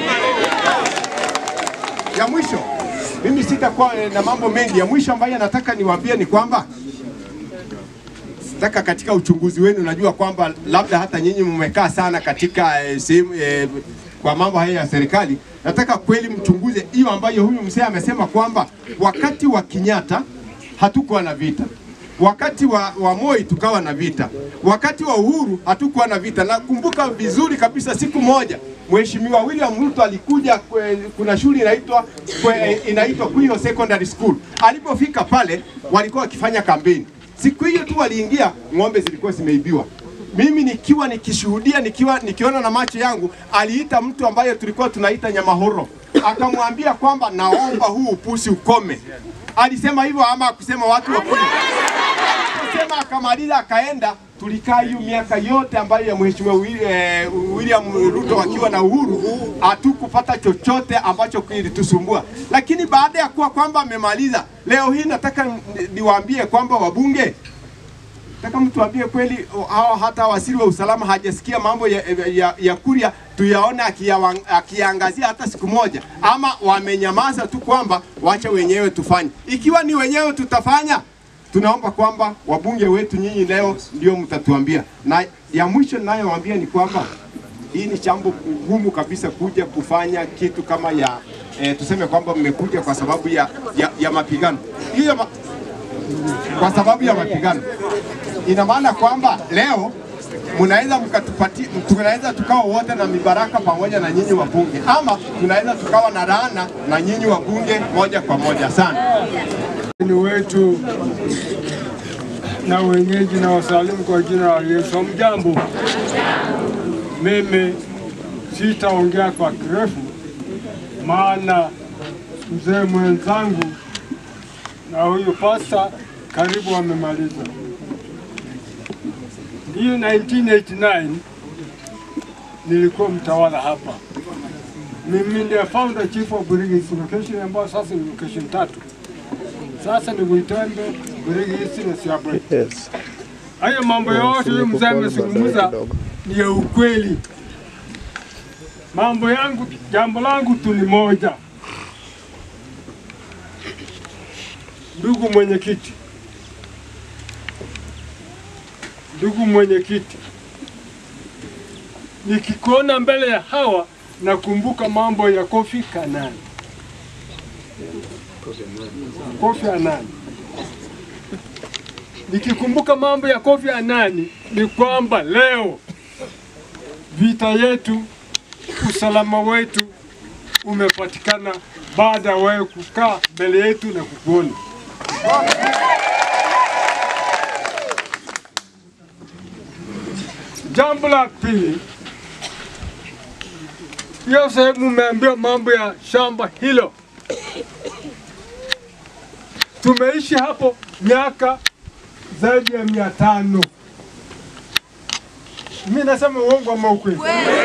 Ya mwisho, mimi sitakuwa na mambo mengi. Ya mwisho ambayo nataka niwaambie ni kwamba nataka katika uchunguzi wenu, najua kwamba labda hata nyinyi mmekaa sana katika eh, sehemu eh, kwa mambo haya ya serikali. Nataka kweli mchunguze hiyo ambayo huyu mzee amesema kwamba wakati wa Kenyatta hatukuwa na vita, wakati wa, wa Moi tukawa na vita, wakati wa Uhuru hatukuwa na vita. Nakumbuka vizuri kabisa siku moja Mheshimiwa William Ruto alikuja kwe, kuna shule inaitwa kwe, inaitwa Kuyo Secondary School. Alipofika pale walikuwa wakifanya kampeni. Siku hiyo tu waliingia, ng'ombe zilikuwa zimeibiwa. Mimi nikiwa nikishuhudia, nikiwa nikiona na macho yangu, aliita mtu ambaye tulikuwa tunaita Nyamahoro, akamwambia kwamba naomba huu upusi ukome. Alisema hivyo ama akusema watu wakuli? Kusema akamaliza akaenda. Tulikaa hiyo miaka yote ambayo ya mheshimiwa Wi- eh, William Ruto akiwa na uhuru, hatukupata chochote ambacho kilitusumbua. Lakini baada ya kuwa kwamba amemaliza, leo hii nataka ni- niwaambie kwamba wabunge nataka mtu ambie kweli hawa hata waziri wa usalama hajasikia mambo ya, ya, ya Kuria tuyaone akiyawa- akiyaangazia hata siku moja, ama wamenyamaza tu kwamba wacha wenyewe tufanye. Ikiwa ni wenyewe tutafanya, tunaomba kwamba wabunge wetu nyinyi leo ndio mtatuambia. Na ya mwisho ninayowaambia ni kwamba hii ni jambo gumu kabisa kuja kufanya kitu kama ya eh, tuseme kwamba mmekuja kwa sababu ya, ya, ya mapigano hiyo ma, kwa sababu ya mapigano ina maana kwamba leo mnaweza mkatupati, tunaweza tukawa wote na mibaraka pamoja na nyinyi wabunge, ama tunaweza tukawa na laana na nyinyi wabunge moja kwa moja sana. ni wetu na wenyeji na wasalimu kwa jina la Yesu. Mjambo, mimi sitaongea kwa kirefu, maana mzee mwenzangu na huyu pasta karibu wamemaliza. Hiyo 1989 nilikuwa mtawala hapa. Mimi ndiye founder chief of Burigi location ambayo sasa ni location tatu. Sasa ni Uitembe, Burigi East na Siabwe. Yes. Hayo mambo yote huyo mzee amezungumza ni ya ukweli. Mambo yangu, jambo langu tu ni moja. Ndugu mwenyekiti, ndugu mwenyekiti, nikikuona mbele ya hawa nakumbuka mambo ya Kofi Kanani. Kofi Anani. Nikikumbuka mambo ya Kofi Anani ni kwamba leo vita yetu, usalama wetu umepatikana baada ya wewe kukaa mbele yetu na kukuona. Jambo la pili, hiyo sehemu umeambiwa mambo ya shamba hilo. Tumeishi hapo miaka zaidi ya mia tano. Mi nasema uongo ama ukweli?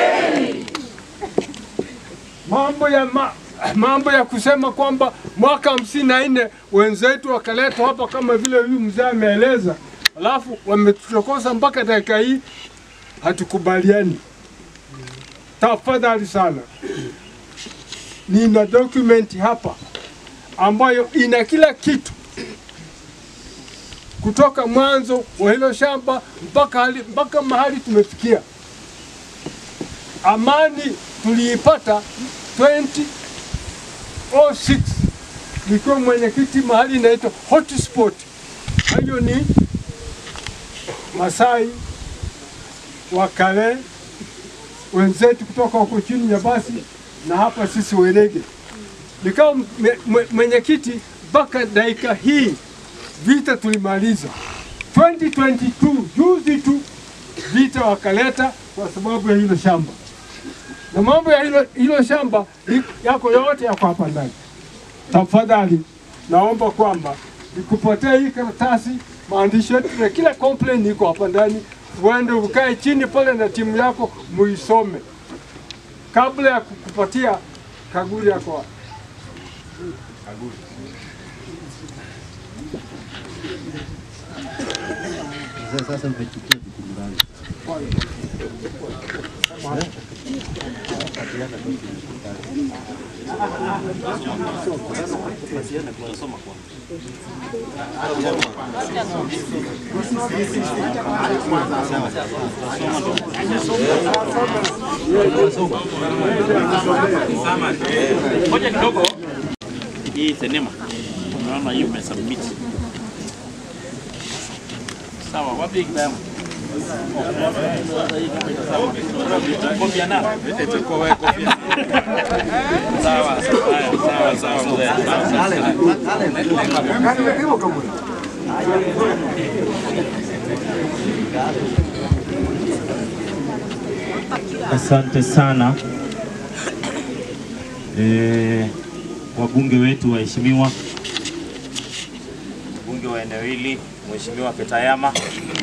Mambo ya ma, mambo ya kusema kwamba mwaka hamsini na nne wenzetu wakaletwa hapa kama vile huyu mzee ameeleza, alafu wametuchokoza mpaka dakika hii, hatukubaliani. Tafadhali sana, nina document hapa ambayo ina kila kitu kutoka mwanzo wa hilo shamba mpaka, hali, mpaka mahali tumefikia. Amani tuliipata 2006 nikiwa mwenyekiti mahali inaitwa hotspot. Hiyo ni Masai, Wakale, wenzetu kutoka huko chini ya basi na hapa sisi Werege. Nikawa mwe- mwe- mwenyekiti mpaka dakika hii vita tulimaliza 2022 juzi tu vita wakaleta kwa sababu ya hilo shamba, na mambo ya hilo, hilo shamba i- yako yote yako hapa ndani. Tafadhali naomba kwamba Ikupotea hii karatasi, maandishi yetu na kila complaint iko hapa ndani. Uende ukae chini pale na timu yako muisome kabla ya kukupatia kaguli yako wapi. Sasa umechukua jukumu langu. Ngoja kidogo. Hii sinema. Unaona hiyo umesubmit. Sawa, wapi kitabu? Kofia na. Sawa, sawa, sawa, sawa. Asante sana e, wabunge wetu waheshimiwa, mbunge wa eneo hili Mheshimiwa Petayama,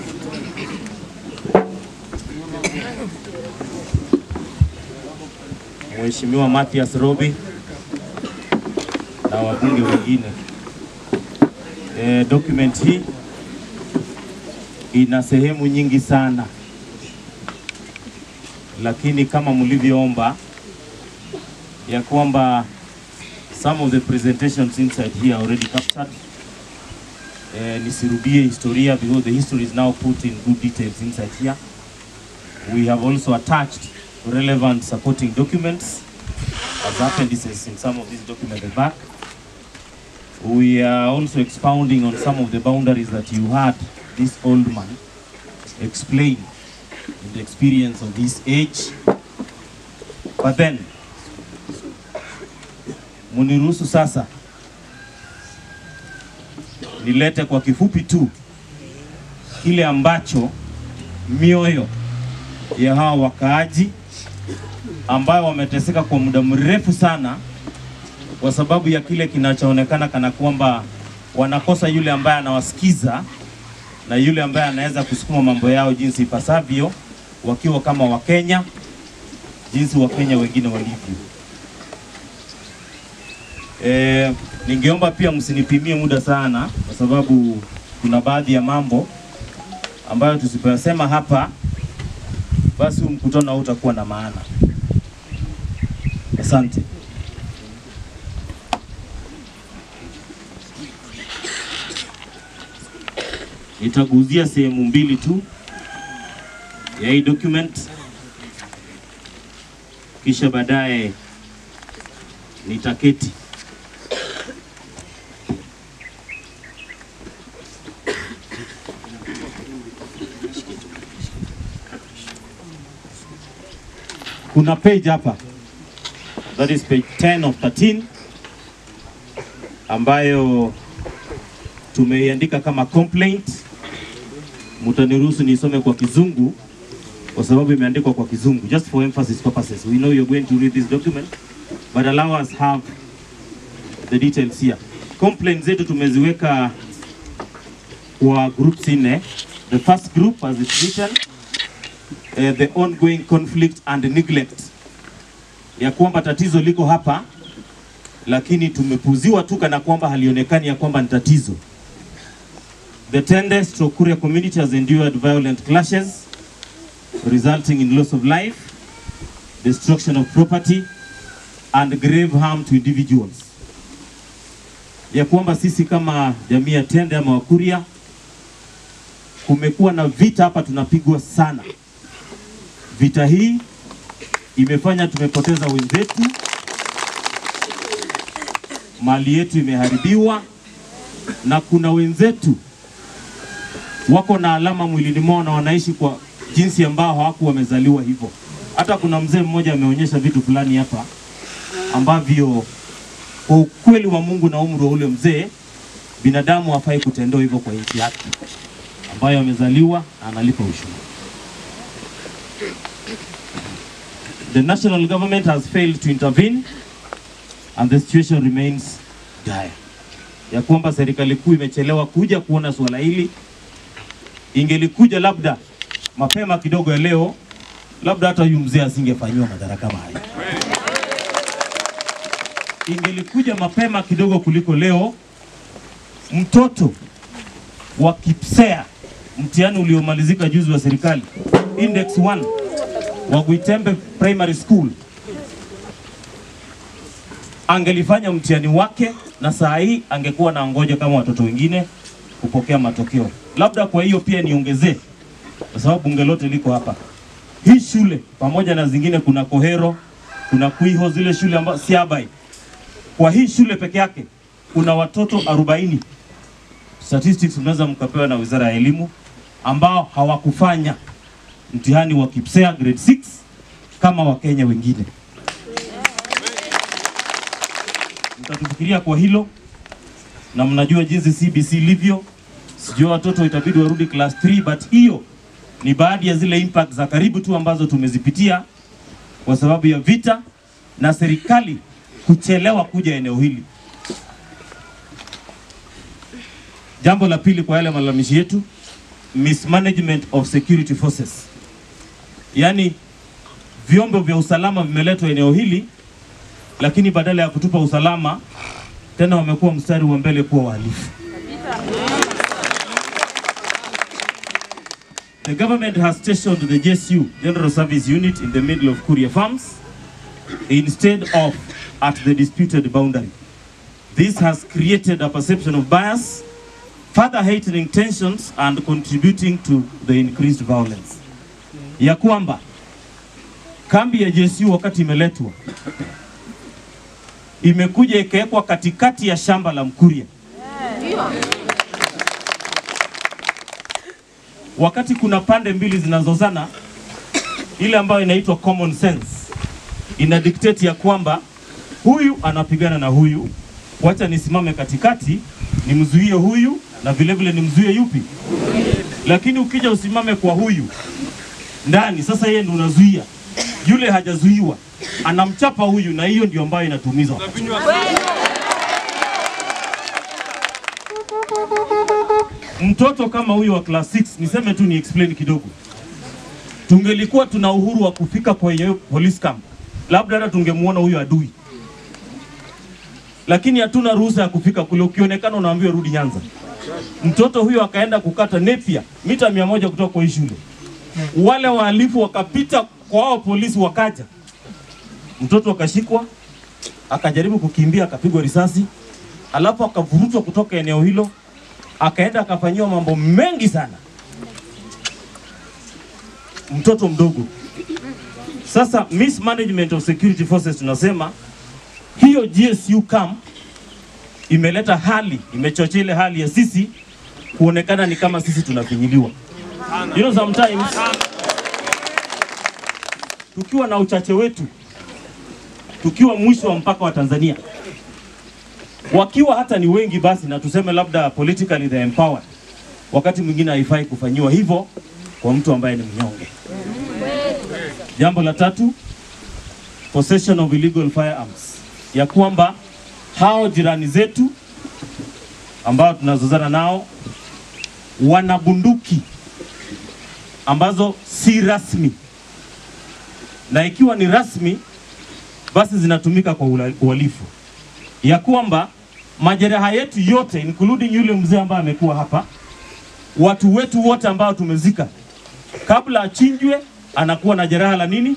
Mheshimiwa Mathias Robi na wabunge wengine. E, document hii ina sehemu nyingi sana lakini kama mlivyoomba ya kwamba some of the presentations inside here are already captured. Eh, nisirudie historia because the history is now put in good details inside here. We have also attached relevant supporting documents as appendices in some of these documents at the back. We are also expounding on some of the boundaries that you had this old man explain in the experience of this age. But then, muniruhusu sasa nilete kwa kifupi tu kile ambacho mioyo ya hawa wakaaji ambayo wameteseka kwa muda mrefu sana kwa sababu ya kile kinachoonekana kana kwamba wanakosa yule ambaye anawasikiza na yule ambaye anaweza kusukuma mambo yao jinsi ipasavyo wakiwa kama Wakenya, jinsi Wakenya wengine walivyo. E, ningeomba pia msinipimie muda sana, kwa sababu kuna baadhi ya mambo ambayo tusipoyasema hapa, basi huu mkutano hautakuwa na maana. Asante. Nitaguzia sehemu mbili tu ya hii document, kisha baadaye nitaketi kuna page hapa that is page 10 of 13 ambayo tumeiandika kama complaint. Mutaniruhusu nisome kwa kizungu kwa sababu imeandikwa kwa kizungu just for emphasis purposes. We know you're going to read this document but allow us have the details here. Complaints zetu tumeziweka kwa groups nne. The first group as it's written uh, the ongoing conflict and neglect, ya kwamba tatizo liko hapa, lakini tumepuziwa tu kana kwamba halionekani ya kwamba ni tatizo. The Tende stroke Kuria community has endured violent clashes resulting in loss of life, destruction of property and grave harm to individuals. Ya kwamba sisi kama jamii ya Tende ama Wakuria kumekuwa na vita hapa tunapigwa sana. Vita hii imefanya tumepoteza wenzetu, mali yetu imeharibiwa, na kuna wenzetu wako na alama mwilini mwao na wanaishi kwa jinsi ambao hawakuwa wamezaliwa hivyo. Hata kuna mzee mmoja ameonyesha vitu fulani hapa ambavyo kwa ukweli wa Mungu na umri wa ule mzee, binadamu hafai kutendewa hivyo kwa nchi yake ambayo amezaliwa na analipa ushuru. The national government has failed to intervene and the situation remains dire. ya kwamba serikali kuu imechelewa kuja kuona suala hili. Ingelikuja labda mapema kidogo ya leo, labda hata huyu mzee asingefanyiwa madhara kama haya. Ingelikuja mapema kidogo kuliko leo, mtoto wa KIPSEA mtihani uliomalizika juzi wa serikali index 1 wa Gwitembe Primary School angelifanya mtihani wake na saa hii angekuwa na ngoja kama watoto wengine kupokea matokeo. Labda kwa hiyo pia niongezee, kwa sababu bunge lote liko hapa. Hii shule pamoja na zingine, kuna Kohero, kuna Kwiho, zile shule ambazo Siabai. Kwa hii shule peke yake kuna watoto 40 statistics mnaweza mkapewa na Wizara ya Elimu ambao hawakufanya mtihani wa KIPSEA grade 6 kama Wakenya wengine. Mtatufikiria kwa hilo, na mnajua jinsi CBC ilivyo. Sijua watoto itabidi warudi class 3, but hiyo ni baadhi ya zile impact za karibu tu ambazo tumezipitia kwa sababu ya vita na serikali kuchelewa kuja eneo hili. Jambo la pili kwa yale malalamishi yetu, mismanagement of security forces, yaani vyombo vya usalama vimeletwa eneo hili, lakini badala ya kutupa usalama tena wamekuwa mstari wa mbele kuwa wahalifu. The government has stationed the JSU, General Service Unit, in the middle of Kuria Farms instead of at the disputed boundary. This has created a perception of bias further heightening tensions and contributing to the increased violence. Ya kwamba kambi ya JSU wakati imeletwa imekuja ikawekwa katikati ya shamba la Mkuria, wakati kuna pande mbili zinazozana, ile ambayo inaitwa common sense ina dictate ya kwamba huyu anapigana na huyu, wacha nisimame katikati nimzuie huyu na vile vile nimzuie yupi. Lakini ukija usimame kwa huyu ndani, sasa yeye ndo unazuia, yule hajazuiwa anamchapa huyu, na hiyo ndio ambayo inatumiza wakati. Mtoto kama huyu wa class 6, niseme tu ni explain kidogo, tungelikuwa tuna uhuru wa kufika kwenye police camp, labda hata tungemuona huyu adui, lakini hatuna ruhusa ya kufika kule. Ukionekana unaambiwa rudi Nyanza. Mtoto huyo akaenda kukata nepia mita mia moja kutoka kwa hii shule, wale wahalifu wakapita kwa hao polisi, wakaja, mtoto akashikwa, akajaribu kukimbia, akapigwa risasi, alafu akavurutwa kutoka eneo hilo, akaenda akafanyiwa mambo mengi sana, mtoto mdogo. Sasa mismanagement of security forces tunasema hiyo GSU camp imeleta hali, imechochea ile hali ya sisi kuonekana ni kama sisi tunafinyiliwa. You know, sometimes tukiwa na uchache wetu, tukiwa mwisho wa mpaka wa Tanzania, wakiwa hata ni wengi basi, na tuseme labda politically they empowered, wakati mwingine haifai kufanyiwa hivyo kwa mtu ambaye ni mnyonge. Jambo la tatu, possession of illegal firearms, ya kwamba hao jirani zetu ambao tunazozana nao wana bunduki ambazo si rasmi, na ikiwa ni rasmi basi zinatumika kwa ula- uhalifu, ya kwamba majeraha yetu yote including yule mzee ambaye amekuwa hapa, watu wetu wote ambao tumezika, kabla achinjwe anakuwa na jeraha la nini?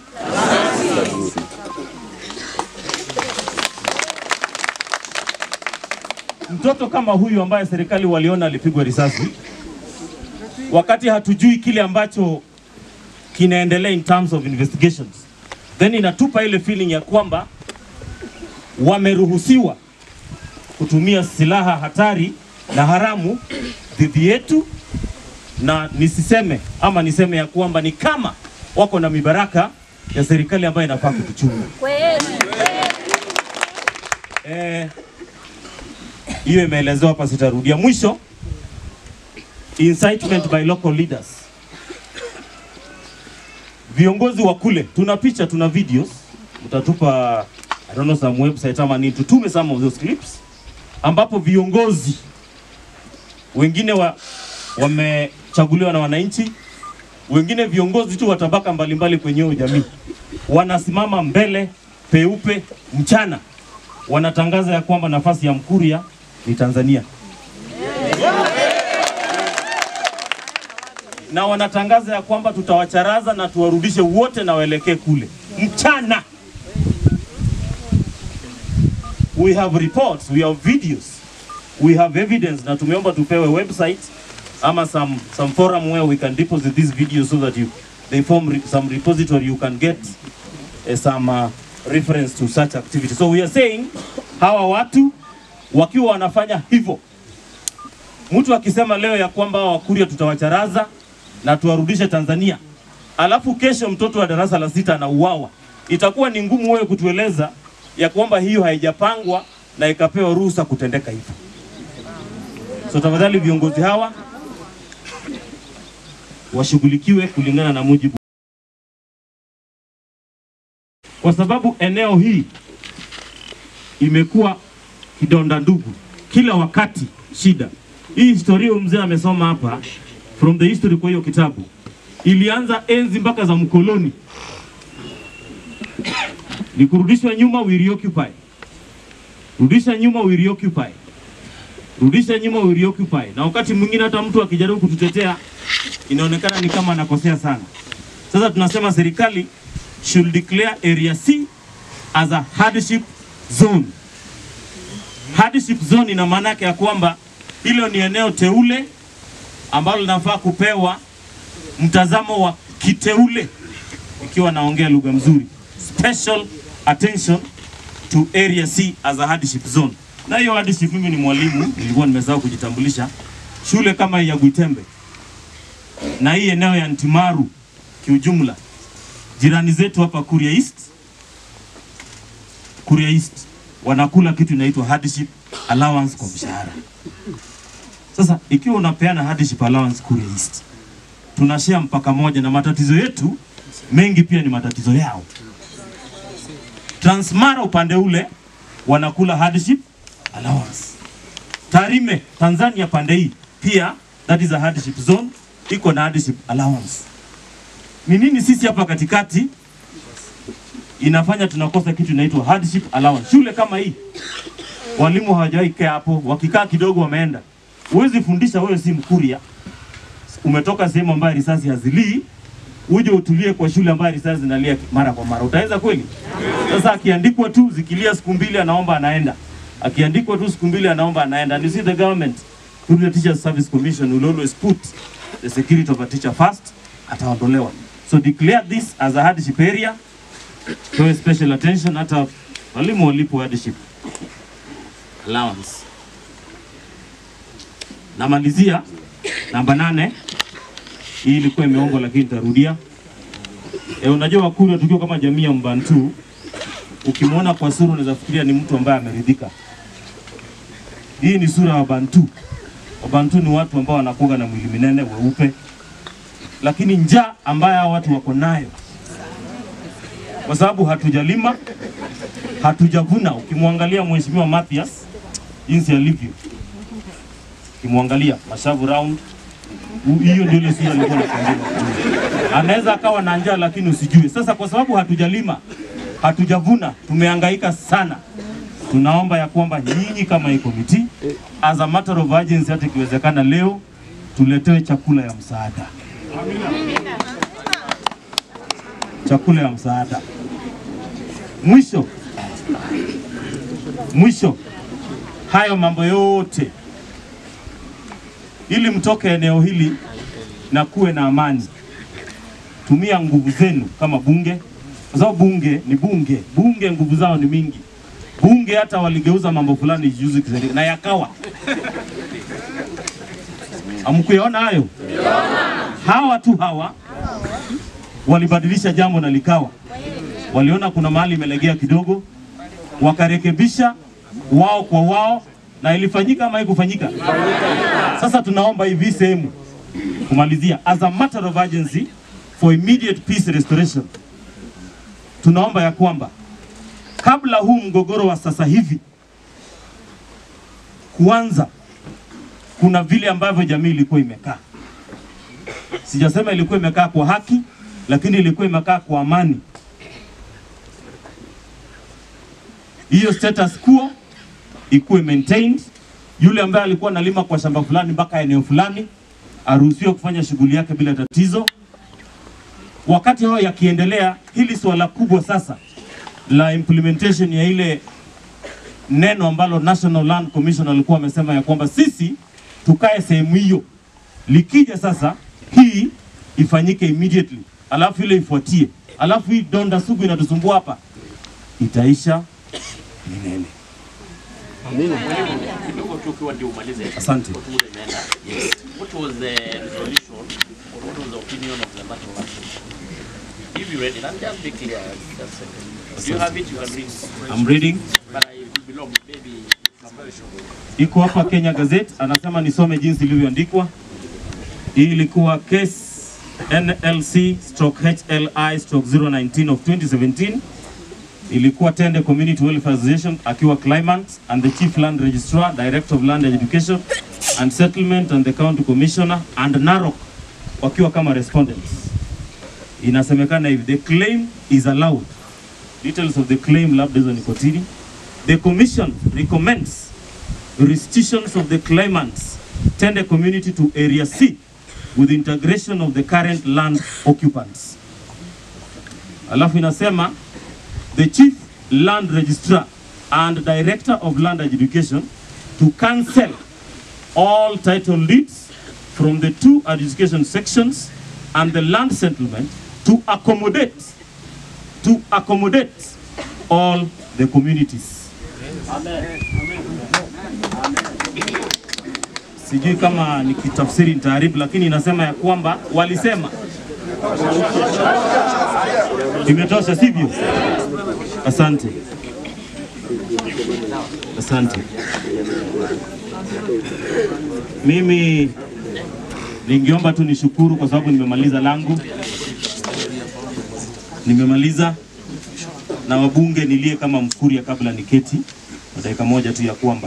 Mtoto kama huyu ambaye serikali waliona alipigwa risasi, wakati hatujui kile ambacho kinaendelea in terms of investigations, then inatupa ile feeling ya kwamba wameruhusiwa kutumia silaha hatari na haramu dhidi yetu, na nisiseme ama niseme ya kwamba ni kama wako na mibaraka ya serikali ambayo inafaa kutuchunga. Eh, hiyo imeelezewa hapa, sitarudia. Mwisho, incitement by local leaders. Viongozi wa kule, tuna picha, tuna videos, mtatupa I don't know some website ama nini, tutume some of those clips ambapo viongozi wengine wa, wamechaguliwa na wananchi, wengine viongozi tu wa tabaka mbalimbali kwenye hiyo jamii wanasimama mbele peupe mchana, wanatangaza ya kwamba nafasi ya Mkuria ni Tanzania na wanatangaza ya kwamba tutawacharaza na tuwarudishe wote na waelekee kule mchana. We have reports, we have videos, we have evidence, na tumeomba tupewe website ama some, some forum where we can deposit these videos so that you, they form re, some repository you can get uh, some uh, reference to such activity. So we are saying hawa watu wakiwa wanafanya hivyo, mtu akisema leo ya kwamba hawa Wakuria tutawacharaza na tuwarudishe Tanzania, alafu kesho mtoto wa darasa la sita anauawa, itakuwa ni ngumu wewe kutueleza ya kwamba hiyo haijapangwa na ikapewa ruhusa kutendeka hivyo. So tafadhali viongozi hawa washughulikiwe kulingana na mujibu, kwa sababu eneo hii imekuwa kidonda ndugu, kila wakati shida. Hii historia huyu mzee amesoma hapa from the history kwa hiyo kitabu, ilianza enzi mpaka za mkoloni, ni kurudishwa nyuma, we reoccupy, rudisha nyuma, we reoccupy, rudisha nyuma, we reoccupy. Na wakati mwingine hata mtu akijaribu kututetea inaonekana ni kama anakosea sana. Sasa tunasema serikali should declare area C as a hardship zone. Hardship zone ina maana yake ya kwamba hilo ni eneo teule ambalo linafaa kupewa mtazamo wa kiteule, ikiwa naongea lugha mzuri, special attention to area C as a hardship zone. Na hiyo hardship, mimi ni mwalimu, nilikuwa nimesahau kujitambulisha. Shule kama hii ya Gwitembe na hii eneo ya Ntimaru kiujumla, jirani zetu hapa Kuria East, Kuria East wanakula kitu inaitwa hardship allowance kwa mshahara. Sasa ikiwa unapeana hardship allowance Kuria East, tunashare mpaka moja na matatizo yetu mengi pia ni matatizo yao. Transmara upande ule wanakula hardship allowance. Tarime Tanzania pande hii pia that is a hardship zone iko na hardship allowance. Ni nini sisi hapa katikati inafanya tunakosa kitu inaitwa hardship allowance? Shule kama hii walimu hawajawahi kaa hapo, wakikaa kidogo wameenda. Huwezi fundisha wewe si Mkuria, umetoka sehemu ambayo risasi hazilii, uje utulie kwa shule ambayo risasi zinalia mara kwa mara, utaweza kweli? Sasa akiandikwa tu zikilia siku mbili, anaomba anaenda, akiandikwa tu siku mbili, anaomba anaenda. And you see the government through the Teachers Service Commission will always put the security of a teacher first, ataondolewa. So declare this as a hardship area, pewe special attention, hata walimu walipo hardship allowance. Namalizia namba nane. Hii ilikuwa imeongwa lakini nitarudia. E, unajua Wakuria tukiwa kama jamii ya Mbantu, ukimwona kwa sura unaweza fikiria ni mtu ambaye ameridhika. Hii ni sura ya Wabantu. Wabantu ni watu ambao wanakuwa na mwili minene weupe, lakini njaa ambayo hao watu wako nayo, kwa sababu hatujalima, hatujavuna. Ukimwangalia Mheshimiwa Mathias jinsi alivyo, ukimwangalia mashavu round, u- hiyo ndio ile sura alikuwa anakuambia. Anaweza akawa na njaa lakini usijue. Sasa kwa sababu hatujalima, hatujavuna, tumehangaika sana tunaomba ya kwamba nyinyi kama hii komiti as a matter of urgency, hata ikiwezekana leo tuletewe chakula ya msaada, chakula ya msaada. Mwisho mwisho, hayo mambo yote ili mtoke eneo hili na kuwe na amani, tumia nguvu zenu kama bunge, kwa sababu bunge ni bunge, bunge nguvu zao ni mingi bunge hata waligeuza mambo fulani juzi kiseri- na yakawa. Hamkuyaona hayo? Hawa tu hawa walibadilisha jambo na likawa, waliona kuna mahali imelegea kidogo, wakarekebisha wao kwa wao, na ilifanyika ama haikufanyika? Sasa tunaomba hivi sehemu kumalizia, as a matter of urgency for immediate peace restoration, tunaomba ya kwamba kabla huu mgogoro wa sasa hivi kuanza, kuna vile ambavyo jamii ilikuwa imekaa. Sijasema ilikuwa imekaa kwa haki, lakini ilikuwa imekaa kwa amani. Hiyo status quo ikuwe maintained. Yule ambaye alikuwa analima kwa shamba fulani mpaka eneo fulani aruhusiwe kufanya shughuli yake bila tatizo. Wakati hayo yakiendelea, hili swala kubwa sasa la implementation ya ile neno ambalo National Land Commission alikuwa amesema ya kwamba sisi tukae sehemu hiyo, likija sasa hii ifanyike immediately, alafu ile ifuatie, alafu hii donda sugu inatusumbua hapa itaisha milele. Kidogo tu ukiwa ndio umalize. Asante. Kwa muda imeenda. Yes. What was the resolution or what was the opinion of the National Assembly? If you read it, and just be clear. Just a second. Do you have it? You can read. I'm reading. But I will belong maybe it's very short. iko hapa Kenya Gazette, anasema nisome jinsi ilivyoandikwa. Hii ilikuwa case NLC stroke HLI stroke 019 of 2017 ilikuwa Tende Community Welfare Association akiwa claimant and the Chief Land Registrar, Director of Land Education and Settlement and the County Commissioner and Narok wakiwa kama respondents. Inasemekana hivi, the claim is allowed. Details of the claim labda hizo ni kotini. The commission recommends restitutions of the claimants Tende community to Area C with integration of the current land occupants. Alafu inasema the chief land registrar and director of land education to cancel all title deeds from the two education sections and the land settlement to accommodate to accommodate all the communities. Sijui kama nikitafsiri nitaharibu, lakini inasema ya kwamba walisema. Imetosha, sivyo? Asante, asante. Mimi ningeomba tu nishukuru kwa sababu nimemaliza langu, nimemaliza na wabunge nilie kama Mkuria kabla niketi kwa dakika moja tu ya kwamba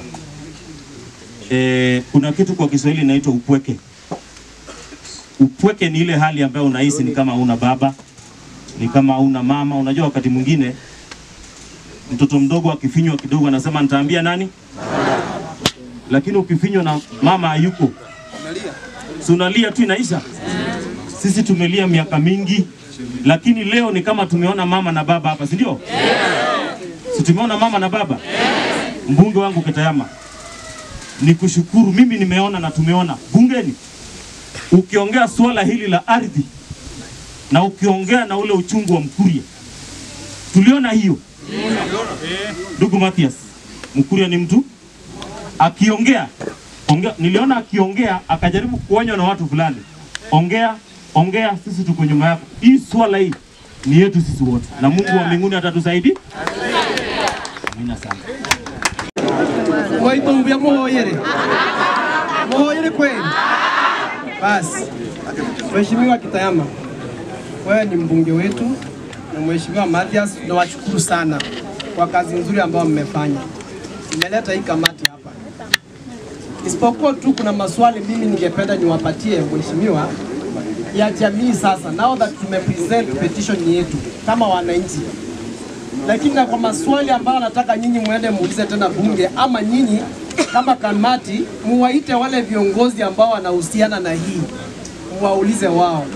e, kuna kitu kwa Kiswahili inaitwa upweke. Upweke ni ile hali ambayo unahisi ni kama hauna baba, ni kama hauna mama. Unajua, wakati mwingine mtoto mdogo akifinywa kidogo anasema nitaambia nani, lakini ukifinywa na mama hayuko, si unalia tu inaisha. Sisi tumelia miaka mingi, lakini leo ni kama tumeona mama na baba hapa, si ndio? Si tumeona mama na baba? Mbunge wangu Ketayama, ni kushukuru. Mimi nimeona na tumeona bungeni, ukiongea suala hili la ardhi na ukiongea na ule uchungu wa Mkuria, tuliona hiyo. Ndugu Mathias, Mkuria ni mtu akiongea ongea, niliona akiongea akajaribu kuonywa na watu fulani, ongea ongea, sisi tuko nyuma yako. Hii swala hii ni yetu sisi wote, na Mungu wa mbinguni atatusaidia. Amina sana. Mwaitumbia muhoyere muhoyere kweli. Basi, Mheshimiwa Kitayama, wewe ni mbunge wetu na Mheshimiwa Mathias, tunawashukuru sana kwa kazi nzuri ambayo mmefanya. Nimeleta hii kamati hapa, isipokuwa tu kuna maswali mimi ningependa niwapatie mheshimiwa ya jamii. Sasa now that tumepresent petition yetu kama wananchi, lakini na kwa maswali ambayo nataka nyinyi muende muulize tena bunge, ama nyinyi kama kamati muwaite wale viongozi ambao wanahusiana na hii, muwaulize wao.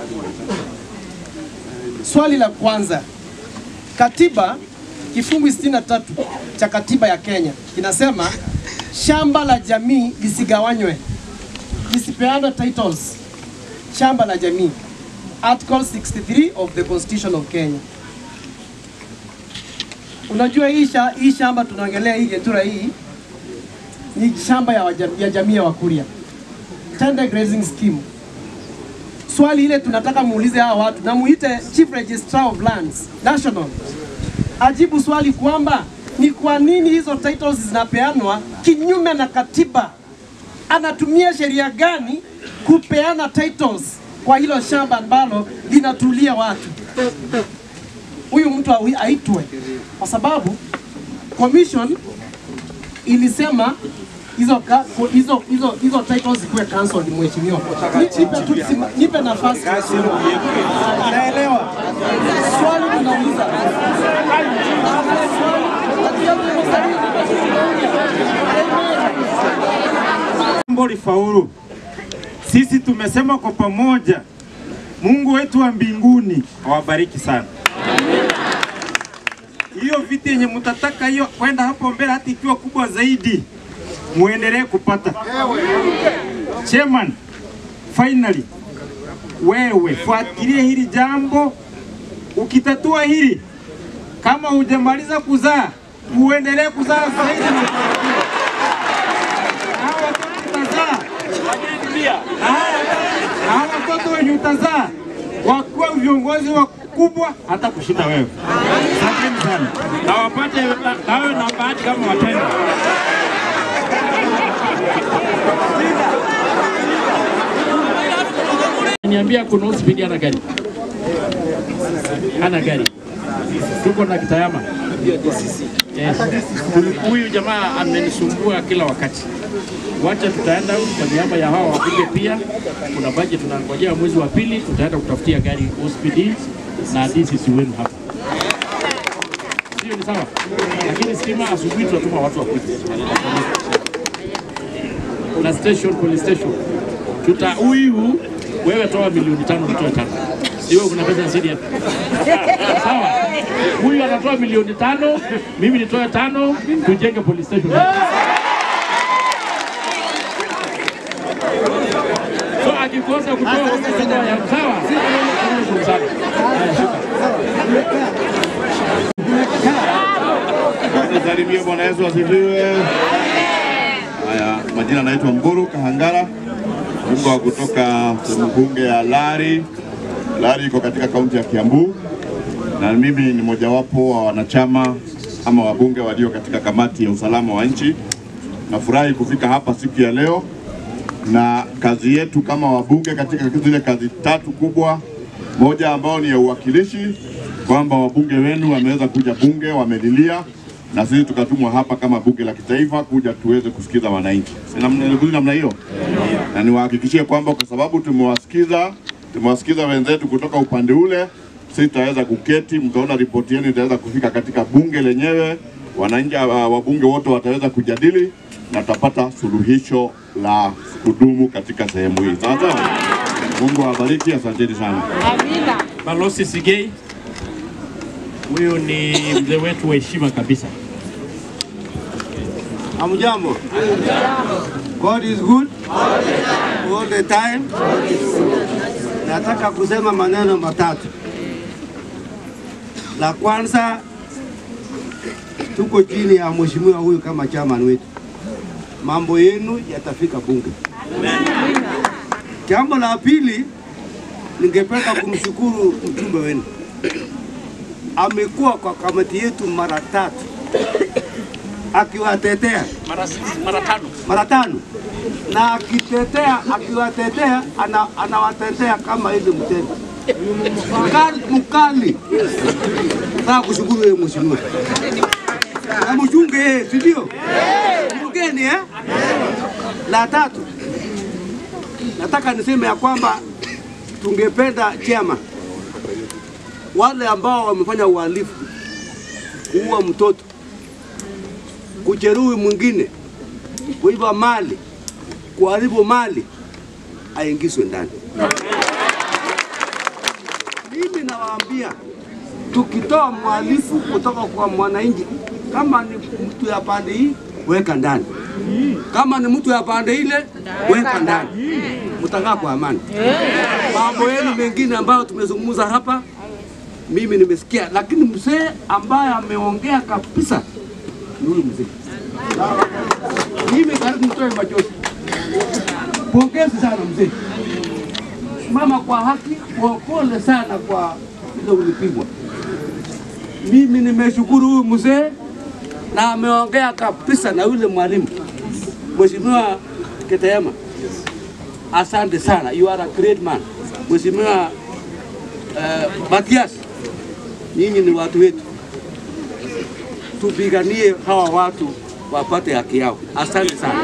Swali la kwanza, katiba kifungu 63 cha katiba ya Kenya kinasema shamba la jamii lisigawanywe, lisipeane titles. Shamba la jamii, Article 63 of the Constitution of Kenya. Unajua hii, sha, hii shamba tunaongelea hii Getura hii ni shamba ya, wajam, ya jamii ya Wakuria, Tender Grazing Scheme. Swali ile tunataka muulize hawa watu na muite Chief Registrar of Lands National ajibu swali kwamba ni kwa nini hizo titles zinapeanwa kinyume na katiba. Anatumia sheria gani kupeana titles kwa hilo shamba ambalo linatulia watu? Huyu mtu awi- aitwe, kwa sababu commission ilisema hizo ka- ku- hizo hizo hizo titles zikuwe cancelled mheshimiwa. Ni- Nipe tu sima- nipe nafasi mheshimiwa. Naelewa. Swali tunauliza. Jambo lifaulu. Sisi tumesema kwa pamoja, Mungu wetu wa mbinguni awabariki sana. Hiyo viti yenye mtataka hiyo kwenda hapo mbele, hata ikiwa kubwa zaidi, muendelee kupata. Chairman, finally wewe fuatilie hili jambo, ukitatua hili, kama hujamaliza kuzaa, uendelee kuzaa zaidi na kufanikiwa. Hawa watoto utazaa, na hawa watoto wenye utazaa wakuwa viongozi wakubwa hata kushinda wewe. Asanteni sana, na wapate nawe na bahati kama watenda. Niambia kuna hospidi ana gari. Ana gari. Tuko na Kitayama. Yes. Huyu jamaa amenisumbua kila wakati. Wacha tutaenda kwa niaba ya hawa wabunge pia. Kuna budget tunangojea mwezi wa pili, tutaenda kutafutia gari hospidi na DCC wenu hapa. Sio ni sawa? Lakini stima asubuhi tunatuma watu wakuje. Na station, police station. Tuta huyu wewe toa milioni tano nitoe tano. Sio kuna pesa zidi hapa. Sawa. Huyu anatoa milioni tano, mimi nitoe tano, tujenge police station. So akikosa kutoa kutoa ya sawa. Tunashukuru sana. Haya, shukran. Nisalimie Bwana Yesu asifiwe. Haya, majina naitwa Mburu Kahangara, mbunge wa kutoka sehemu bunge ya Lari. Lari iko katika kaunti ya Kiambu, na mimi ni mojawapo wa wanachama ama wabunge walio katika kamati ya usalama wa nchi. Nafurahi kufika hapa siku ya leo, na kazi yetu kama wabunge katika zile kazi tatu kubwa, moja ambayo ni ya uwakilishi, kwamba wabunge wenu wameweza kuja bunge, wamelilia na sisi tukatumwa hapa kama bunge la kitaifa kuja tuweze kusikiza wananchi. Si namna nilikuja namna hiyo, na niwahakikishie kwamba kwa sababu tumewasikiza tumewasikiza wenzetu kutoka upande ule, sisi tutaweza kuketi, mtaona ripoti yenu itaweza kufika katika bunge lenyewe, wananchi uh, wabunge wote wataweza kujadili na tutapata suluhisho la kudumu katika sehemu hii. Sawa sawa. Mungu awabariki, asanteni sana. Balozi Sigei, huyu ni mzee wetu wa heshima kabisa. Hamjambo. God is good all the time. Nataka kusema maneno matatu. La kwanza, tuko chini ya mheshimiwa huyu kama chairman wetu, mambo yenu yatafika bunge. Jambo la pili, ningependa kumshukuru mjumbe wenu, amekuwa kwa kamati yetu mara tatu akiwatetea Mara mara tano. mara tano na akitetea akiwatetea ana, anawatetea kama hivi mtendo mkali, mkali. Nataka kushukuru wewe mheshimiwa na mchunge yeye, si ndio? Mgeni eh? La tatu nataka niseme ya kwamba tungependa chema wale ambao wamefanya uhalifu, kuua mtoto, kujeruhi mwingine, kuiba mali, kuharibu mali, aingizwe ndani. Mimi nawaambia tukitoa mhalifu kutoka kwa mwananchi, kama ni mtu ya pande hii, weka ndani. Kama ni mtu ya pande ile, weka ndani. Mtakaa kwa amani. Mambo yenu mengine ambayo tumezungumza hapa, mimi nimesikia, lakini mzee ambaye ameongea kabisa ni huyu mzee. Mimi karibu mtoe machozi. Pongezi sana mzee, mama kwa haki, kwa pole sana kwa ile ulipigwa. Mimi nimeshukuru huyu mzee na ameongea kabisa na yule mwalimu Mheshimiwa Ketema. Asante sana, you are a great man. Mheshimiwa uh, Matias, nyinyi ni watu wetu, tupiganie hawa watu wapate haki yao. Asante sana.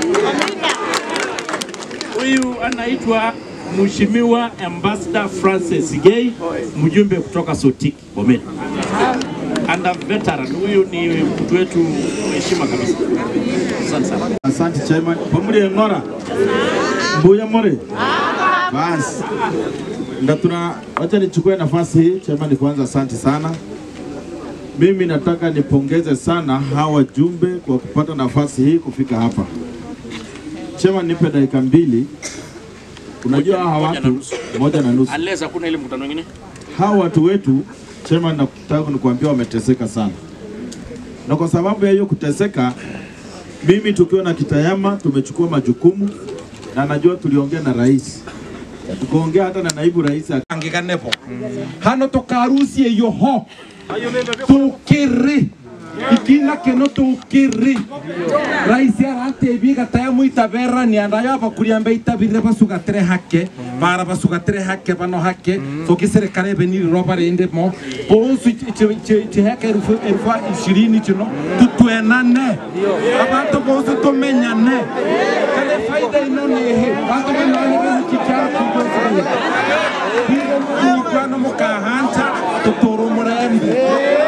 Huyu anaitwa Mheshimiwa Ambassador Francis Gay, mjumbe kutoka Sotik Bomet. And a veteran, huyu ni mtu wetu heshima kabisa. Asante sana. Asante chairman. Pamoja ngora. Mbuya more. Bas. Ndio tuna wacha nichukue nafasi hii chairman, kwanza asante sana. Mimi nataka nipongeze sana hawa wajumbe kwa kupata nafasi hii kufika hapa. Chairman, nipe dakika mbili. Unajua hawa watu moja na nusu Unless hakuna ile mkutano mwingine. hawa watu wetu chairman, nataka nikuambia wameteseka sana, na kwa sababu ya hiyo kuteseka, mimi tukiwa na Kitayama tumechukua majukumu, na najua tuliongea na rais, tukaongea hata na naibu rais angikanepo hano tukarusie yoho tukiri ikina keno tukiri raisi aratebi gatayamu itabera ni andayo abakuria itabire basugatere hake bara basugatere hake bano hake soki serikali beniri roba rende mo bonsu chiheke elfu elfu ishirini chino tutwenane abantu bonsu tumenyane kale faida ino nihi bantu benane bezikikyara kugosi Hiyo mjikwana mukahanta tuturu murembe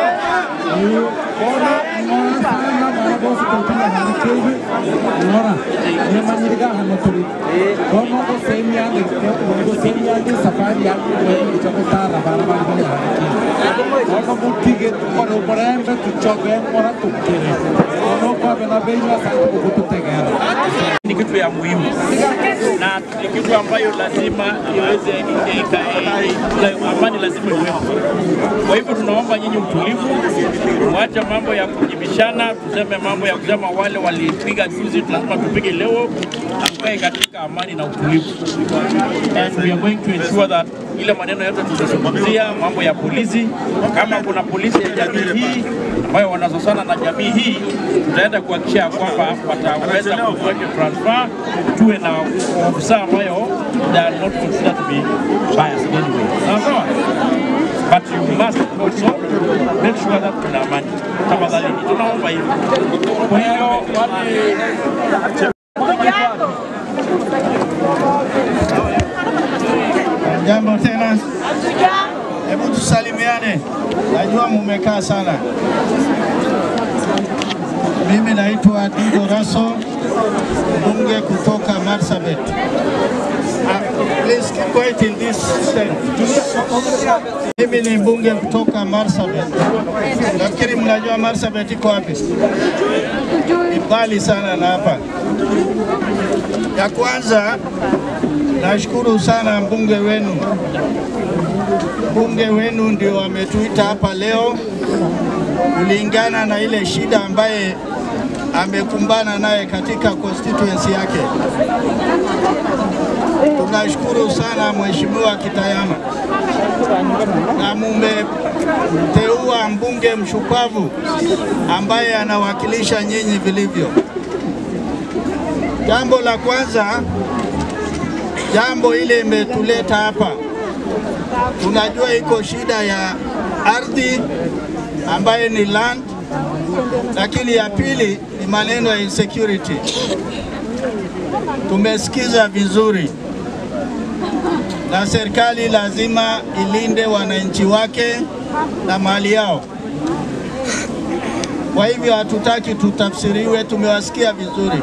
Bona ngora sana bara bosu tutuna hana kevi ngora nemanyiriga hana turi Bona ko semi ande ko semi ande safari ya ko chako tara bara bara bale hana kevi Bona mutige tukore murembe tuchoge ngora tukire Bona ko bena beja sa ko tutegera ni kitu ya muhimu na ni kitu ambayo lazima iweze ika- la- amani lazima iwepo. Kwa hivyo tunaomba nyinyi utulivu, mwache mambo ya kujibishana, tuseme mambo ya kusema wale walipiga juzi, lazima tupige leo, na tukae katika amani na utulivu. And we are going to ensure that ile maneno yote tutazungumzia, mambo ya polisi, kama kuna polisi ya jamii hii ambayo wanazozana na jamii hii, tutaenda kuhakikisha kwamba wataweza kuweke transfer, tuwe na ofisa ambayo they are not considered to be biased anyway. Sawa sawa? But you must also make sure that kuna amani. Tafadhali, tunaomba hivyo. Kwa hiyo wale Jambo tena, hebu tusalimiane. Najua mumekaa sana. Mimi naitwa Dido Raso, mbunge kutoka Marsabit. Ah, Please keep quiet in this stand. Mimi ni mbunge kutoka Marsabit. Nafikiri mnajua Marsabit iko wapi? Ni mbali sana na hapa. Ya kwanza Nashukuru sana mbunge wenu, mbunge wenu ndio ametuita hapa leo kulingana na ile shida ambaye amekumbana naye katika constituency yake. Tunashukuru sana Mheshimiwa Kitayama na mumeteua mbunge mshupavu ambaye anawakilisha nyinyi vilivyo. Jambo la kwanza jambo ile imetuleta hapa. Tunajua iko shida ya ardhi ambaye ni land, lakini ya pili ni maneno ya insecurity. Tumesikiza vizuri, na serikali lazima ilinde wananchi wake na mali yao. Kwa hivyo hatutaki tutafsiriwe, tumewasikia vizuri.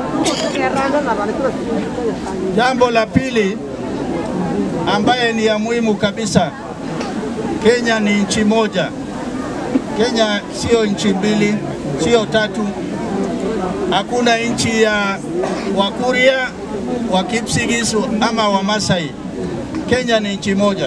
Jambo la pili ambaye ni ya muhimu kabisa, Kenya ni nchi moja. Kenya sio nchi mbili, sio tatu. Hakuna nchi ya Wakuria, wa Kipsigis ama wa Masai. Kenya ni nchi moja.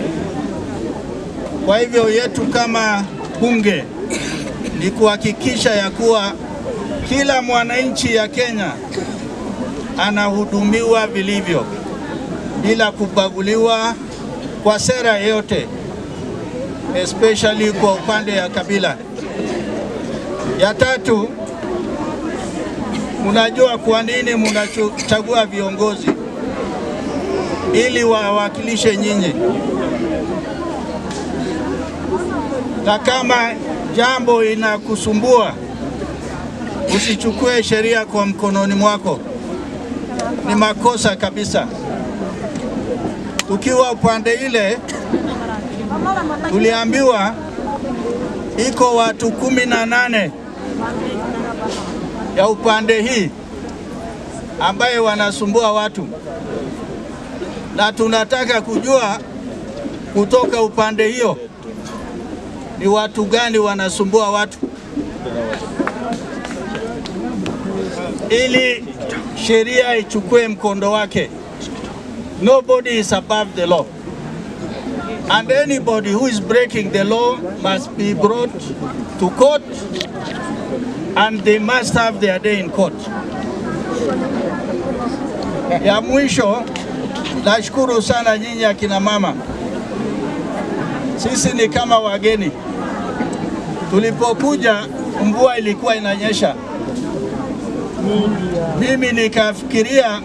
Kwa hivyo yetu kama bunge ni kuhakikisha ya kuwa kila mwananchi ya Kenya anahudumiwa vilivyo bila kubaguliwa kwa sera yote, especially kwa upande ya kabila. Ya tatu, mnajua kwa nini mnachagua viongozi ili wawakilishe nyinyi, na kama jambo inakusumbua usichukue sheria kwa mkononi mwako, ni makosa kabisa. Tukiwa upande ile, tuliambiwa iko watu kumi na nane ya upande hii ambaye wanasumbua watu, na tunataka kujua kutoka upande hiyo ni watu gani wanasumbua watu, ili sheria ichukue mkondo wake. Nobody is above the law. And anybody who is breaking the law must be brought to court and they must have their day in court. Ya mwisho, nashukuru sana nyinyi akina mama. Sisi ni kama wageni. Tulipokuja mvua ilikuwa inanyesha, mimi nikafikiria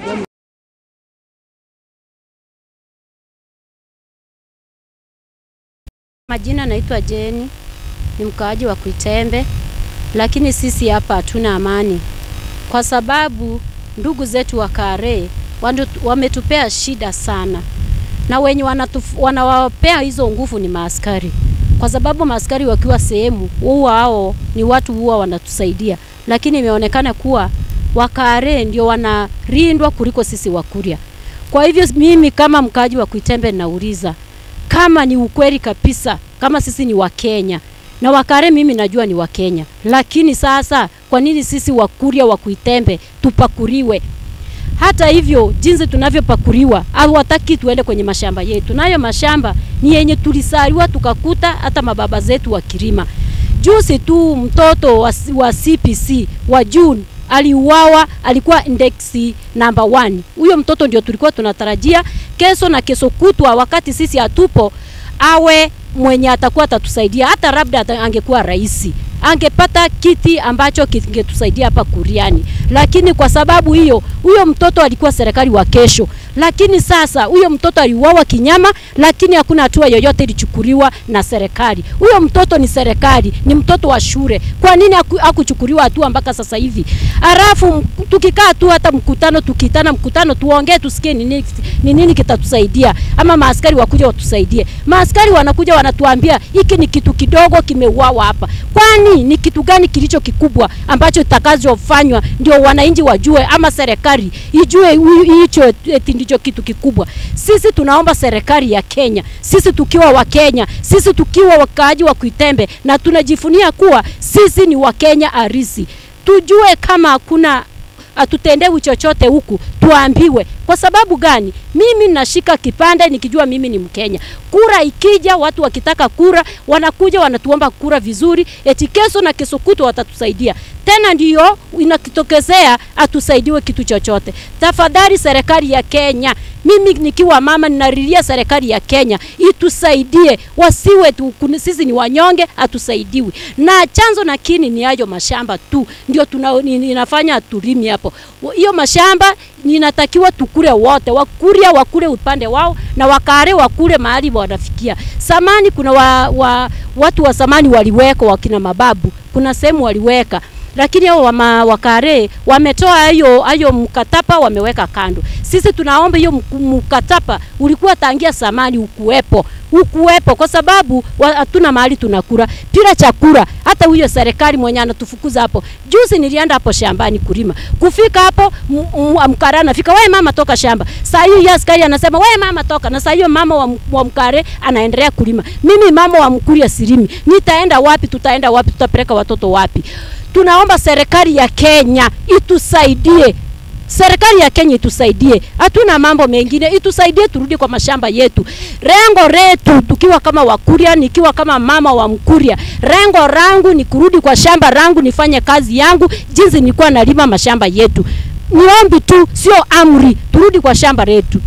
Majina naitwa Jeni, ni mkaaji wa Kuitembe, lakini sisi hapa hatuna amani kwa sababu ndugu zetu wa Kare wandu- wametupea shida sana, na wenye wanatuf- wanawapea hizo nguvu ni maaskari, kwa sababu maaskari wakiwa sehemu huwa hao ni watu huwa wanatusaidia, lakini imeonekana kuwa Wakare ndio wanarindwa kuliko sisi Wakuria. Kwa hivyo mimi kama mkaaji wa Kuitembe nauliza kama ni ukweli kabisa, kama sisi ni Wakenya na Wakare, mimi najua ni Wakenya, lakini sasa kwa nini sisi Wakuria wa Kuitembe tupakuriwe? Hata hivyo jinsi tunavyopakuriwa, hawataki tuende kwenye mashamba yetu, nayo mashamba ni yenye tulisaliwa tukakuta hata mababa zetu wakilima. Juzi tu mtoto wa, wa CPC wa June aliuawa, alikuwa index number one. Huyo mtoto ndio tulikuwa tunatarajia kesho na kesho kutwa, wakati sisi hatupo, awe mwenye atakuwa atatusaidia, hata labda ata- angekuwa rais angepata kiti ambacho kingetusaidia hapa Kuriani, lakini kwa sababu hiyo, huyo mtoto alikuwa serikali wa kesho, lakini sasa huyo mtoto aliuawa kinyama, lakini hakuna hatua yoyote ilichukuliwa na serikali. Huyo mtoto ni serikali, ni mtoto wa shule. Kwa nini haku- hakuchukuliwa hatua mpaka sasa hivi? Halafu m- tukikaa tu hata mkutano, tukiitana mkutano, tuongee, tusikie ni nini, ni nini kitatusaidia, ama maaskari wakuja watusaidie. Maaskari wanakuja wanatuambia hiki ni kitu kidogo kimeuawa hapa. Kwani ni kitu gani kilicho kikubwa ambacho kitakachofanywa ndio wananchi wajue, ama serikali ijue hu- hicho eti ndicho kitu kikubwa? Sisi tunaomba serikali ya Kenya, sisi tukiwa wa Kenya, sisi tukiwa wakaaji wa Kuitembe na tunajifunia kuwa sisi ni Wakenya arisi, tujue kama hakuna hatutendewi chochote huku, tuambiwe. Kwa sababu gani? Mimi nashika kipande nikijua mimi ni Mkenya. Kura ikija, watu wakitaka kura wanakuja wanatuomba kura vizuri, eti kesho na kesho kutwa watatusaidia tena, ndiyo inakitokezea atusaidiwe kitu chochote. Tafadhali serikali ya Kenya, mimi nikiwa mama ninalilia serikali ya Kenya itusaidie, wasiwe tu, kuni- sisi ni wanyonge, hatusaidiwi. Na chanzo na kini ni hayo mashamba tu ndio tuna, ni- ninafanya tulimi hapo. Wa- Hiyo mashamba ninatakiwa tukule wote, Wakuria wakule upande wao na Wakare wakule mahali wanafikia. Samani kuna wa, wa, watu wa samani waliweka wakina mababu, kuna sehemu waliweka lakini hao wama wakare wametoa hiyo hiyo mkataba wameweka kando. Sisi tunaomba hiyo mku- mkataba ulikuwa tangia samani ukuwepo ukuwepo, kwa sababu wa- hatuna mahali tunakula bila chakula. Hata huyo serikali mwenye anatufukuza hapo, juzi nilienda hapo shambani kulima, kufika hapo m- m- mkare anafika, wewe mama toka shamba. Saa hiyo yeye askari anasema wewe mama toka, na saa hiyo mama wa, m- wa mkare anaendelea kulima. Mimi mama wa mkuria silimi, nitaenda wapi? Tutaenda wapi? Tutapeleka watoto wapi? tunaomba serikali ya Kenya itusaidie. Serikali ya Kenya itusaidie, hatuna mambo mengine, itusaidie turudi kwa mashamba yetu. Rengo letu tukiwa kama Wakuria, nikiwa kama mama wa Mkuria, rengo rangu ni kurudi kwa shamba rangu nifanye kazi yangu jinsi nilikuwa nalima mashamba yetu. Niombi tu, sio amri, turudi kwa shamba letu.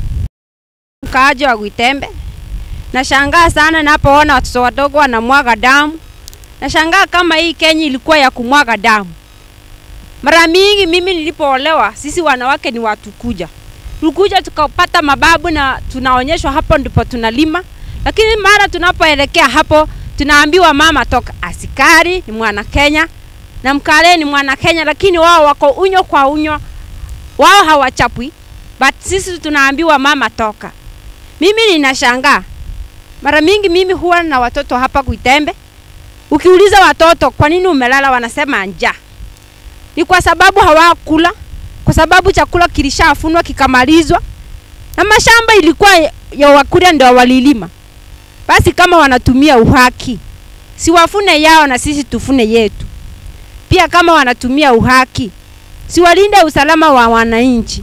mkaaji wa Gwitembe. Nashangaa sana napoona watoto wadogo wanamwaga damu. Nashangaa kama hii Kenya ilikuwa ya kumwaga damu. Mara mingi mimi nilipoolewa, sisi wanawake ni watu kuja, tulikuja tukapata mababu na tunaonyeshwa hapo ndipo tunalima, lakini mara tunapoelekea hapo tunaambiwa mama toka. Askari ni mwana Kenya, na Mkale ni mwana Kenya, lakini wao wako unyo kwa unyo, wao hawachapwi, but sisi tunaambiwa mama toka. Mimi ninashangaa mara mingi, mimi huwa na watoto hapa Kuitembe. Ukiuliza watoto kwa nini umelala, wanasema njaa. Ni kwa sababu hawakula, kwa sababu chakula kilishafunwa kikamalizwa, na mashamba ilikuwa ya Wakuria ndio walilima. Basi kama wanatumia uhaki, si wafune yao na sisi tufune yetu. Pia kama wanatumia uhaki, si walinde usalama wa wananchi.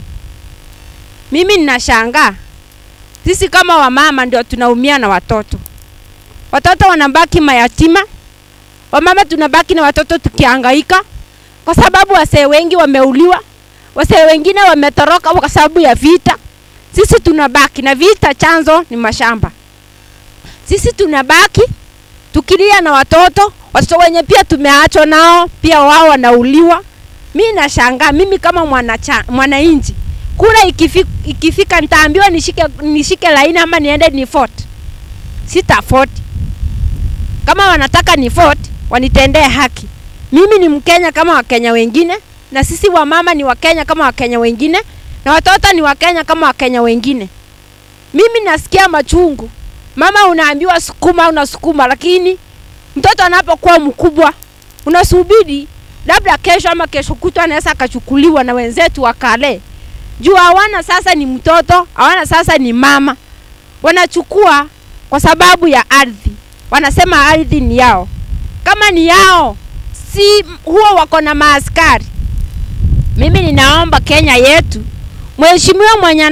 Mimi ninashangaa sisi kama wamama ndio tunaumia na watoto. Watoto wanabaki mayatima, wamama tunabaki na watoto tukihangaika, kwa sababu wasee wengi wameuliwa, wasee wengine wametoroka kwa sababu ya vita. Sisi tunabaki na vita, chanzo ni mashamba. Sisi tunabaki tukilia na watoto, watoto wenye pia tumeachwa nao pia wao wanauliwa. Mi nashangaa, mimi kama mwananchi mwana kura ikifika, ikifika nitaambiwa nishike, nishike laini ama niende ni vote. Sita vote. Kama wanataka ni vote, wanitendee haki. Mimi ni Mkenya kama Wakenya wengine, na sisi wamama ni Wakenya kama Wakenya wengine, na watoto ni Wakenya kama Wakenya wengine. Mimi nasikia machungu. Mama unaambiwa sukuma, unasukuma, lakini mtoto anapokuwa mkubwa unasubiri labda kesho ama kesho kutwa anaweza akachukuliwa na wenzetu wa kale juu hawana sasa ni mtoto, hawana sasa ni mama. Wanachukua kwa sababu ya ardhi, wanasema ardhi ni yao. Kama ni yao, si huwa wako na maaskari. Mimi ninaomba Kenya yetu, mheshimiwa mwenye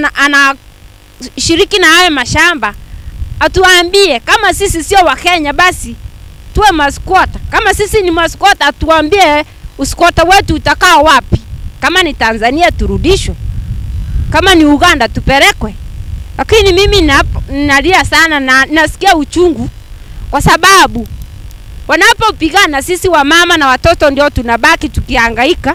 anashiriki na hayo mashamba atuambie kama sisi sio Wakenya, basi tuwe maskwota. Kama sisi ni maskwota, atuambie uskwota wetu utakaa wapi. Kama ni Tanzania turudishwe kama ni Uganda tupelekwe. Lakini mimi nalia sana na nasikia uchungu kwa sababu wanapopigana sisi wamama na watoto ndio tunabaki tukihangaika.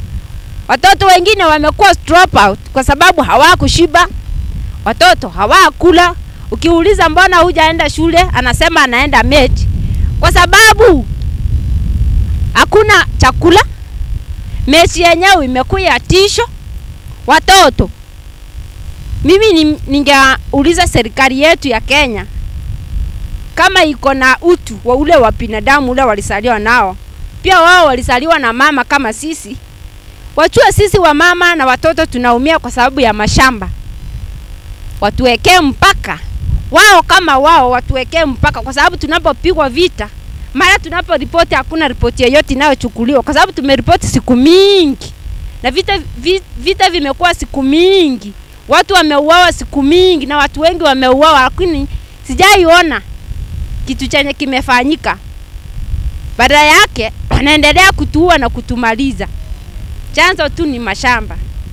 Watoto wengine wamekuwa drop out kwa sababu hawakushiba, watoto hawakula. Ukiuliza mbona hujaenda shule, anasema anaenda mechi, kwa sababu hakuna chakula. Mechi yenyewe imekuwa ya tisho watoto mimi ningeuliza serikali yetu ya Kenya kama iko na utu wa ule wa binadamu ule walisaliwa nao, pia wao walisaliwa na mama kama sisi, wachue sisi wa mama na watoto tunaumia kwa sababu ya mashamba, watuwekee mpaka wao kama wao watuwekee mpaka, kwa sababu tunapopigwa vita, mara tunaporipoti hakuna ripoti yoyote inayochukuliwa, kwa sababu tumeripoti siku mingi na vita, vita, vita vimekuwa siku mingi, watu wameuawa siku mingi na watu wengi wameuawa, lakini sijaiona kitu chenye kimefanyika. Badala yake wanaendelea kutuua na kutumaliza. Chanzo tu ni mashamba.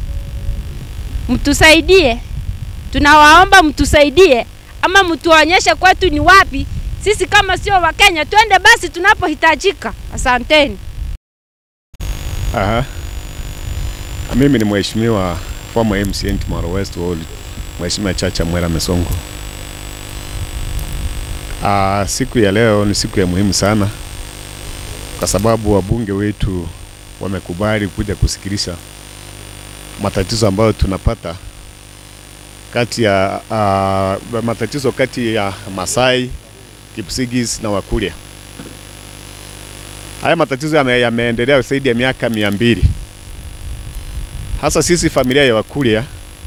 Mtusaidie, tunawaomba mtusaidie, ama mtuonyeshe kwetu ni wapi. Sisi kama sio Wakenya twende basi tunapohitajika. Asanteni. Aha. Mimi ni mheshimiwa former MCN Mara West Ward, Mheshimiwa Chacha Mwera Mesongo. Ah, siku ya leo ni siku ya muhimu sana kwa sababu wabunge wetu wamekubali kuja kusikilisha matatizo ambayo tunapata kati ya uh, matatizo kati ya Masai, Kipsigis na Wakuria. Haya matatizo yame, yameendelea zaidi ya miaka mia mbili hasa sisi familia ya Wakuria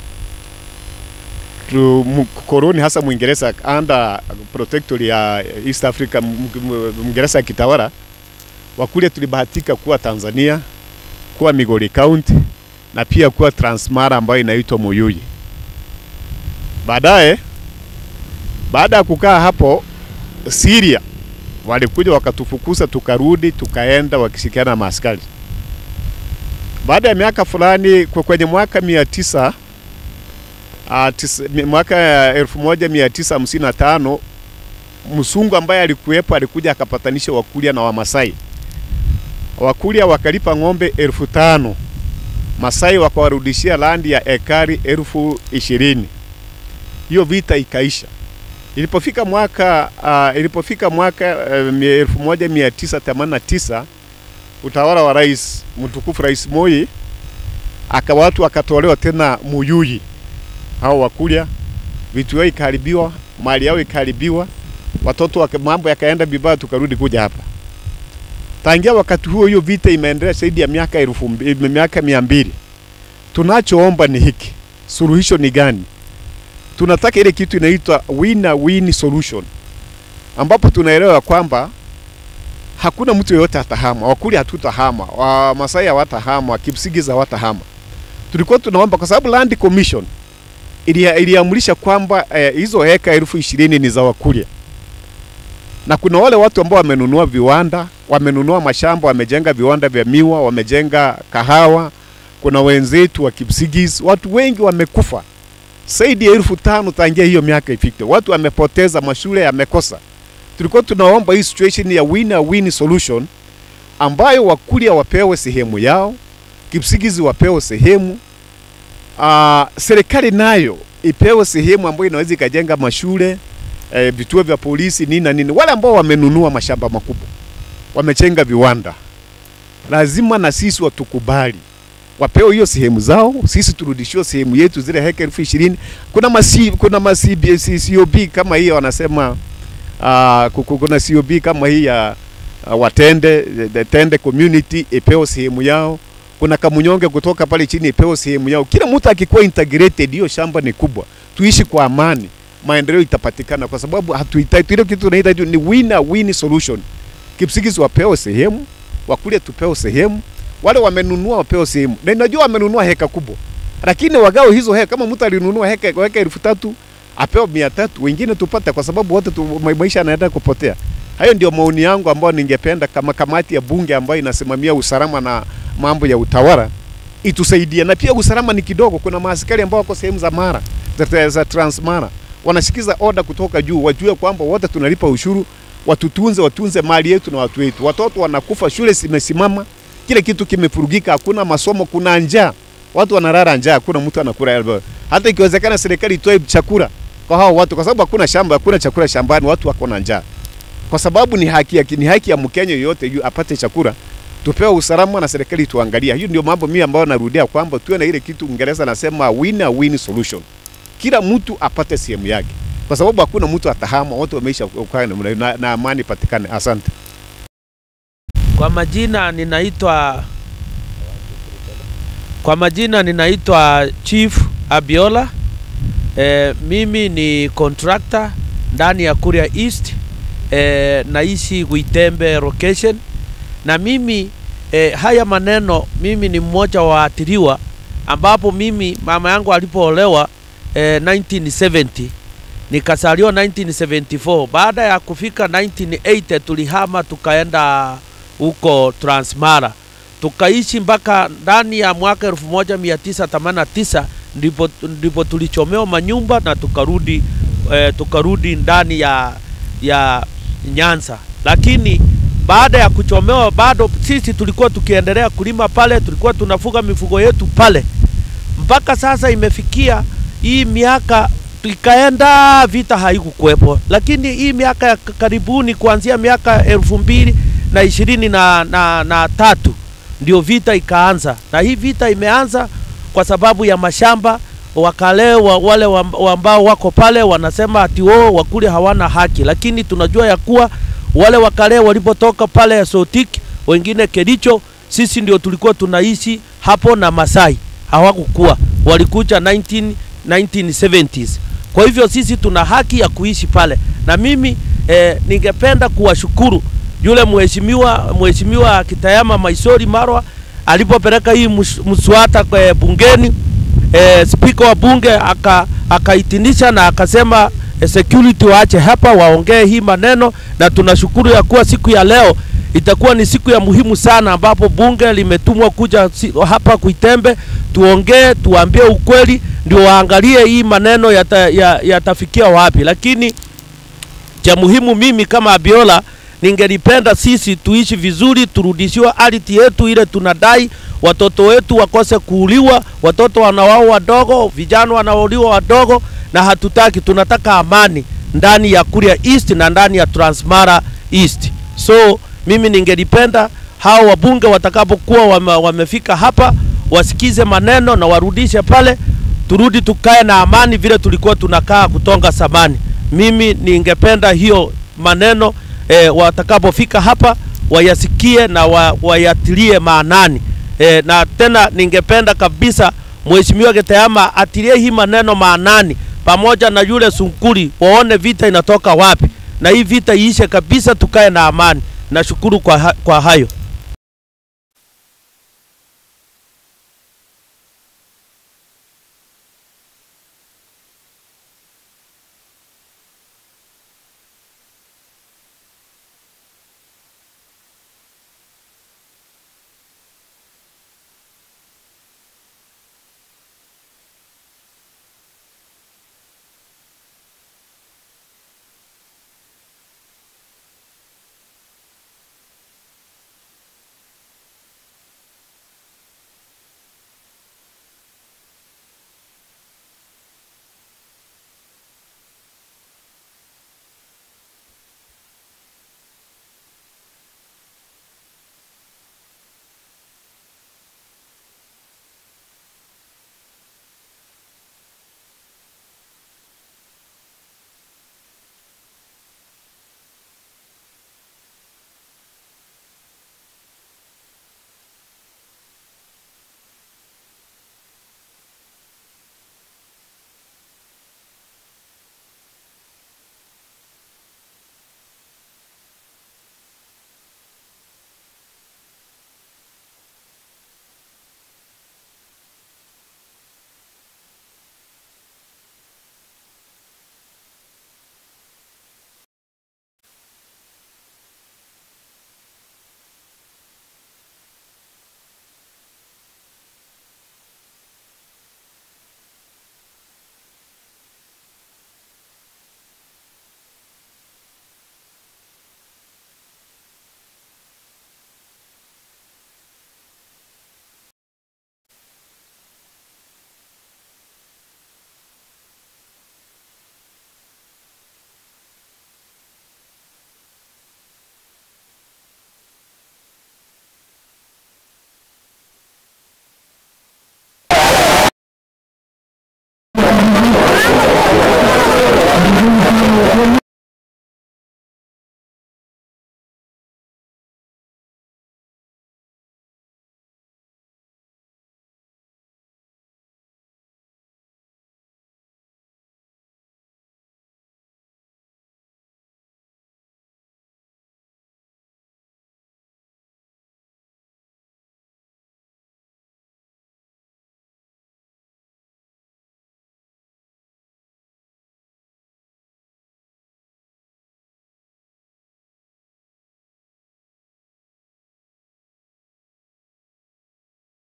koloni hasa Mwingereza under protectorate ya East Africa, Mwingereza kitawala, Wakuria tulibahatika kuwa Tanzania, kuwa Migori County na pia kuwa Transmara ambayo inaitwa Muyuyi. Baadaye, baada ya kukaa hapo Syria, walikuja wakatufukuza, tukarudi, tukaenda wakishirikiana na maaskari baada ya miaka fulani kwenye mwaka mia tisa uh, tis, mwaka elfu moja mia tisa hamsini na tano msungu ambaye alikuwepo alikuja akapatanisha Wakuria na Wamasai. Wakuria wakalipa ng'ombe elfu tano Masai wakawarudishia landi ya ekari elfu ishirini. Hiyo vita ikaisha. Ilipofika mwaka uh, ilipofika mwaka uh, elfu moja mia tisa themanini na tisa utawala wa rais mtukufu Rais Moi, aka watu akatolewa tena Muyuyi, hao Wakuria, vitu yao ikaharibiwa, mali yao ikaharibiwa, watoto waka, mambo yakaenda vibaya, tukarudi kuja hapa. Tangia wakati huo, hiyo vita imeendelea zaidi ya miaka elfu mbi- miaka mia mbili. Tunachoomba ni hiki, suluhisho ni gani? Tunataka ile kitu inaitwa win-win solution, ambapo tunaelewa kwamba hakuna mtu yeyote atahama, Wakuria hatutahama, Wamasai hawatahama, Wakipsigis hawatahama. Tulikuwa tunaomba kwa sababu Land Commission ilia- iliamrisha kwamba eh, hizo heka elfu ishirini ni za Wakuria, na kuna wale watu ambao wamenunua viwanda, wamenunua mashamba, wamejenga viwanda vya miwa, wamejenga kahawa. Kuna wenzetu wa Kipsigis, watu wengi wamekufa zaidi ya elfu tano tangia hiyo miaka ifike. Watu wamepoteza, mashule yamekosa. Tulikuwa tunaomba hii situation ya win-win solution ambayo Wakuria wapewe sehemu yao, Kipsigis wapewe sehemu, uh, serikali nayo ipewe sehemu ambayo inaweza ikajenga mashule eh, vituo vya polisi nini na nini. Wale ambao wamenunua mashamba makubwa wamechenga viwanda, lazima na sisi watukubali wapewe hiyo sehemu zao, sisi turudishiwe sehemu yetu zile heka elfu ishirini. Kuna masi, kuna masi, COB kama hiyo wanasema uh, kuna COB kama hii ya uh, Watende, the Tende community ipewe sehemu yao. Kuna Kamunyonge kutoka pale chini ipewe sehemu yao. Kila mtu akikuwa integrated, hiyo shamba ni kubwa, tuishi kwa amani, maendeleo itapatikana, kwa sababu hatuhitaji ile kitu tunahitaji ni win-win solution. Kipsigis wapewe sehemu, Wakuria tupewe sehemu, wale wamenunua wapewe sehemu, na najua wamenunua heka kubwa, lakini wagao hizo heka. Kama mtu alinunua heka heka elfu tatu apewe mia tatu, wengine tupate, kwa sababu wote tu, ma- maisha yanaenda kupotea. Hayo ndio maoni yangu ambayo ningependa kama kamati ya bunge ambayo inasimamia usalama na mambo ya utawala itusaidie, na pia usalama ni kidogo. Kuna maaskari ambao wako sehemu za Mara za, za Transmara wanashikiza oda kutoka juu, wajue kwamba wote tunalipa ushuru, watutunze, watunze mali yetu na watu wetu. Watoto wanakufa, shule zimesimama, kila kitu kimefurugika, hakuna masomo, kuna njaa, watu wanalala njaa, hakuna mtu anakula. Hata ikiwezekana serikali itoe chakula kwa hao watu, kwa sababu hakuna shamba, hakuna chakula shambani, watu wako na njaa, kwa sababu ni haki ya, ni haki ya Mkenya yoyote yu apate chakula tupewe usalama na serikali tuangalia. Hiyo ndio mambo mimi ambayo narudia kwamba tuwe na ile kitu Uingereza nasema win-win solution, kila mtu apate sehemu yake, kwa sababu hakuna mtu atahama, wote wameisha kukaa na, na, na amani patikane. Asante. Kwa majina ninaitwa kwa majina ninaitwa Chief Abiola. E, mimi ni contractor ndani ya Kuria East. E, naishi Gwitembe location na mimi e, haya maneno mimi ni mmoja wa waathiriwa ambapo mimi mama yangu alipoolewa e, 1970 nikasaliwa 1974. Baada ya kufika 1980 tulihama tukaenda huko Transmara, tukaishi mpaka ndani ya mwaka 1989 ndipo, ndipo tulichomewa manyumba na tukarudi e, tukarudi ndani ya, ya Nyanza, lakini baada ya kuchomewa bado sisi tulikuwa tukiendelea kulima pale, tulikuwa tunafuga mifugo yetu pale mpaka sasa imefikia hii miaka ikaenda, vita haikukuwepo, lakini hii miaka ya karibuni kuanzia miaka elfu mbili na ishirini na, na, na tatu ndio vita ikaanza, na hii vita imeanza kwa sababu ya mashamba wakale wa, wale wa- ambao wako pale wanasema ati wao Wakuria hawana haki, lakini tunajua ya kuwa wale wakale walipotoka pale Sotik, wengine Kericho, sisi ndio tulikuwa tunaishi hapo na Masai hawakukuwa, walikuja 19, 1970s. Kwa hivyo sisi tuna haki ya kuishi pale, na mimi eh, ningependa kuwashukuru yule mheshimiwa mheshimiwa Kitayama Maisori Marwa alipopeleka hii mus- mswada kwa bungeni eh, spika wa bunge aka akaitinisha na akasema eh, security waache hapa waongee hii maneno, na tunashukuru ya kuwa siku ya leo itakuwa ni siku ya muhimu sana, ambapo bunge limetumwa kuja si, hapa Kuitembe tuongee, tuambie ukweli, ndio waangalie hii maneno yata, ya- yatafikia wapi, lakini cha muhimu mimi kama Abiola ningelipenda sisi tuishi vizuri, turudishiwe ardhi yetu ile tunadai, watoto wetu wakose kuuliwa, watoto wanawao wadogo, vijana wanauliwa wadogo, na hatutaki, tunataka amani ndani ya Kuria East na ndani ya Transmara East. So mimi ningelipenda hao wabunge watakapokuwa wame, wamefika hapa wasikize maneno na warudishe pale, turudi tukae na amani vile tulikuwa tunakaa kutonga samani. Mimi ningependa hiyo maneno eh, watakapofika hapa wayasikie na wa, wayatilie maanani eh, na tena ningependa kabisa Mheshimiwa Gitayama atilie hii maneno maanani pamoja na yule Sunkuri, waone vita inatoka wapi, na hii vita iishe kabisa, tukae na amani. Nashukuru kwa, ha kwa hayo.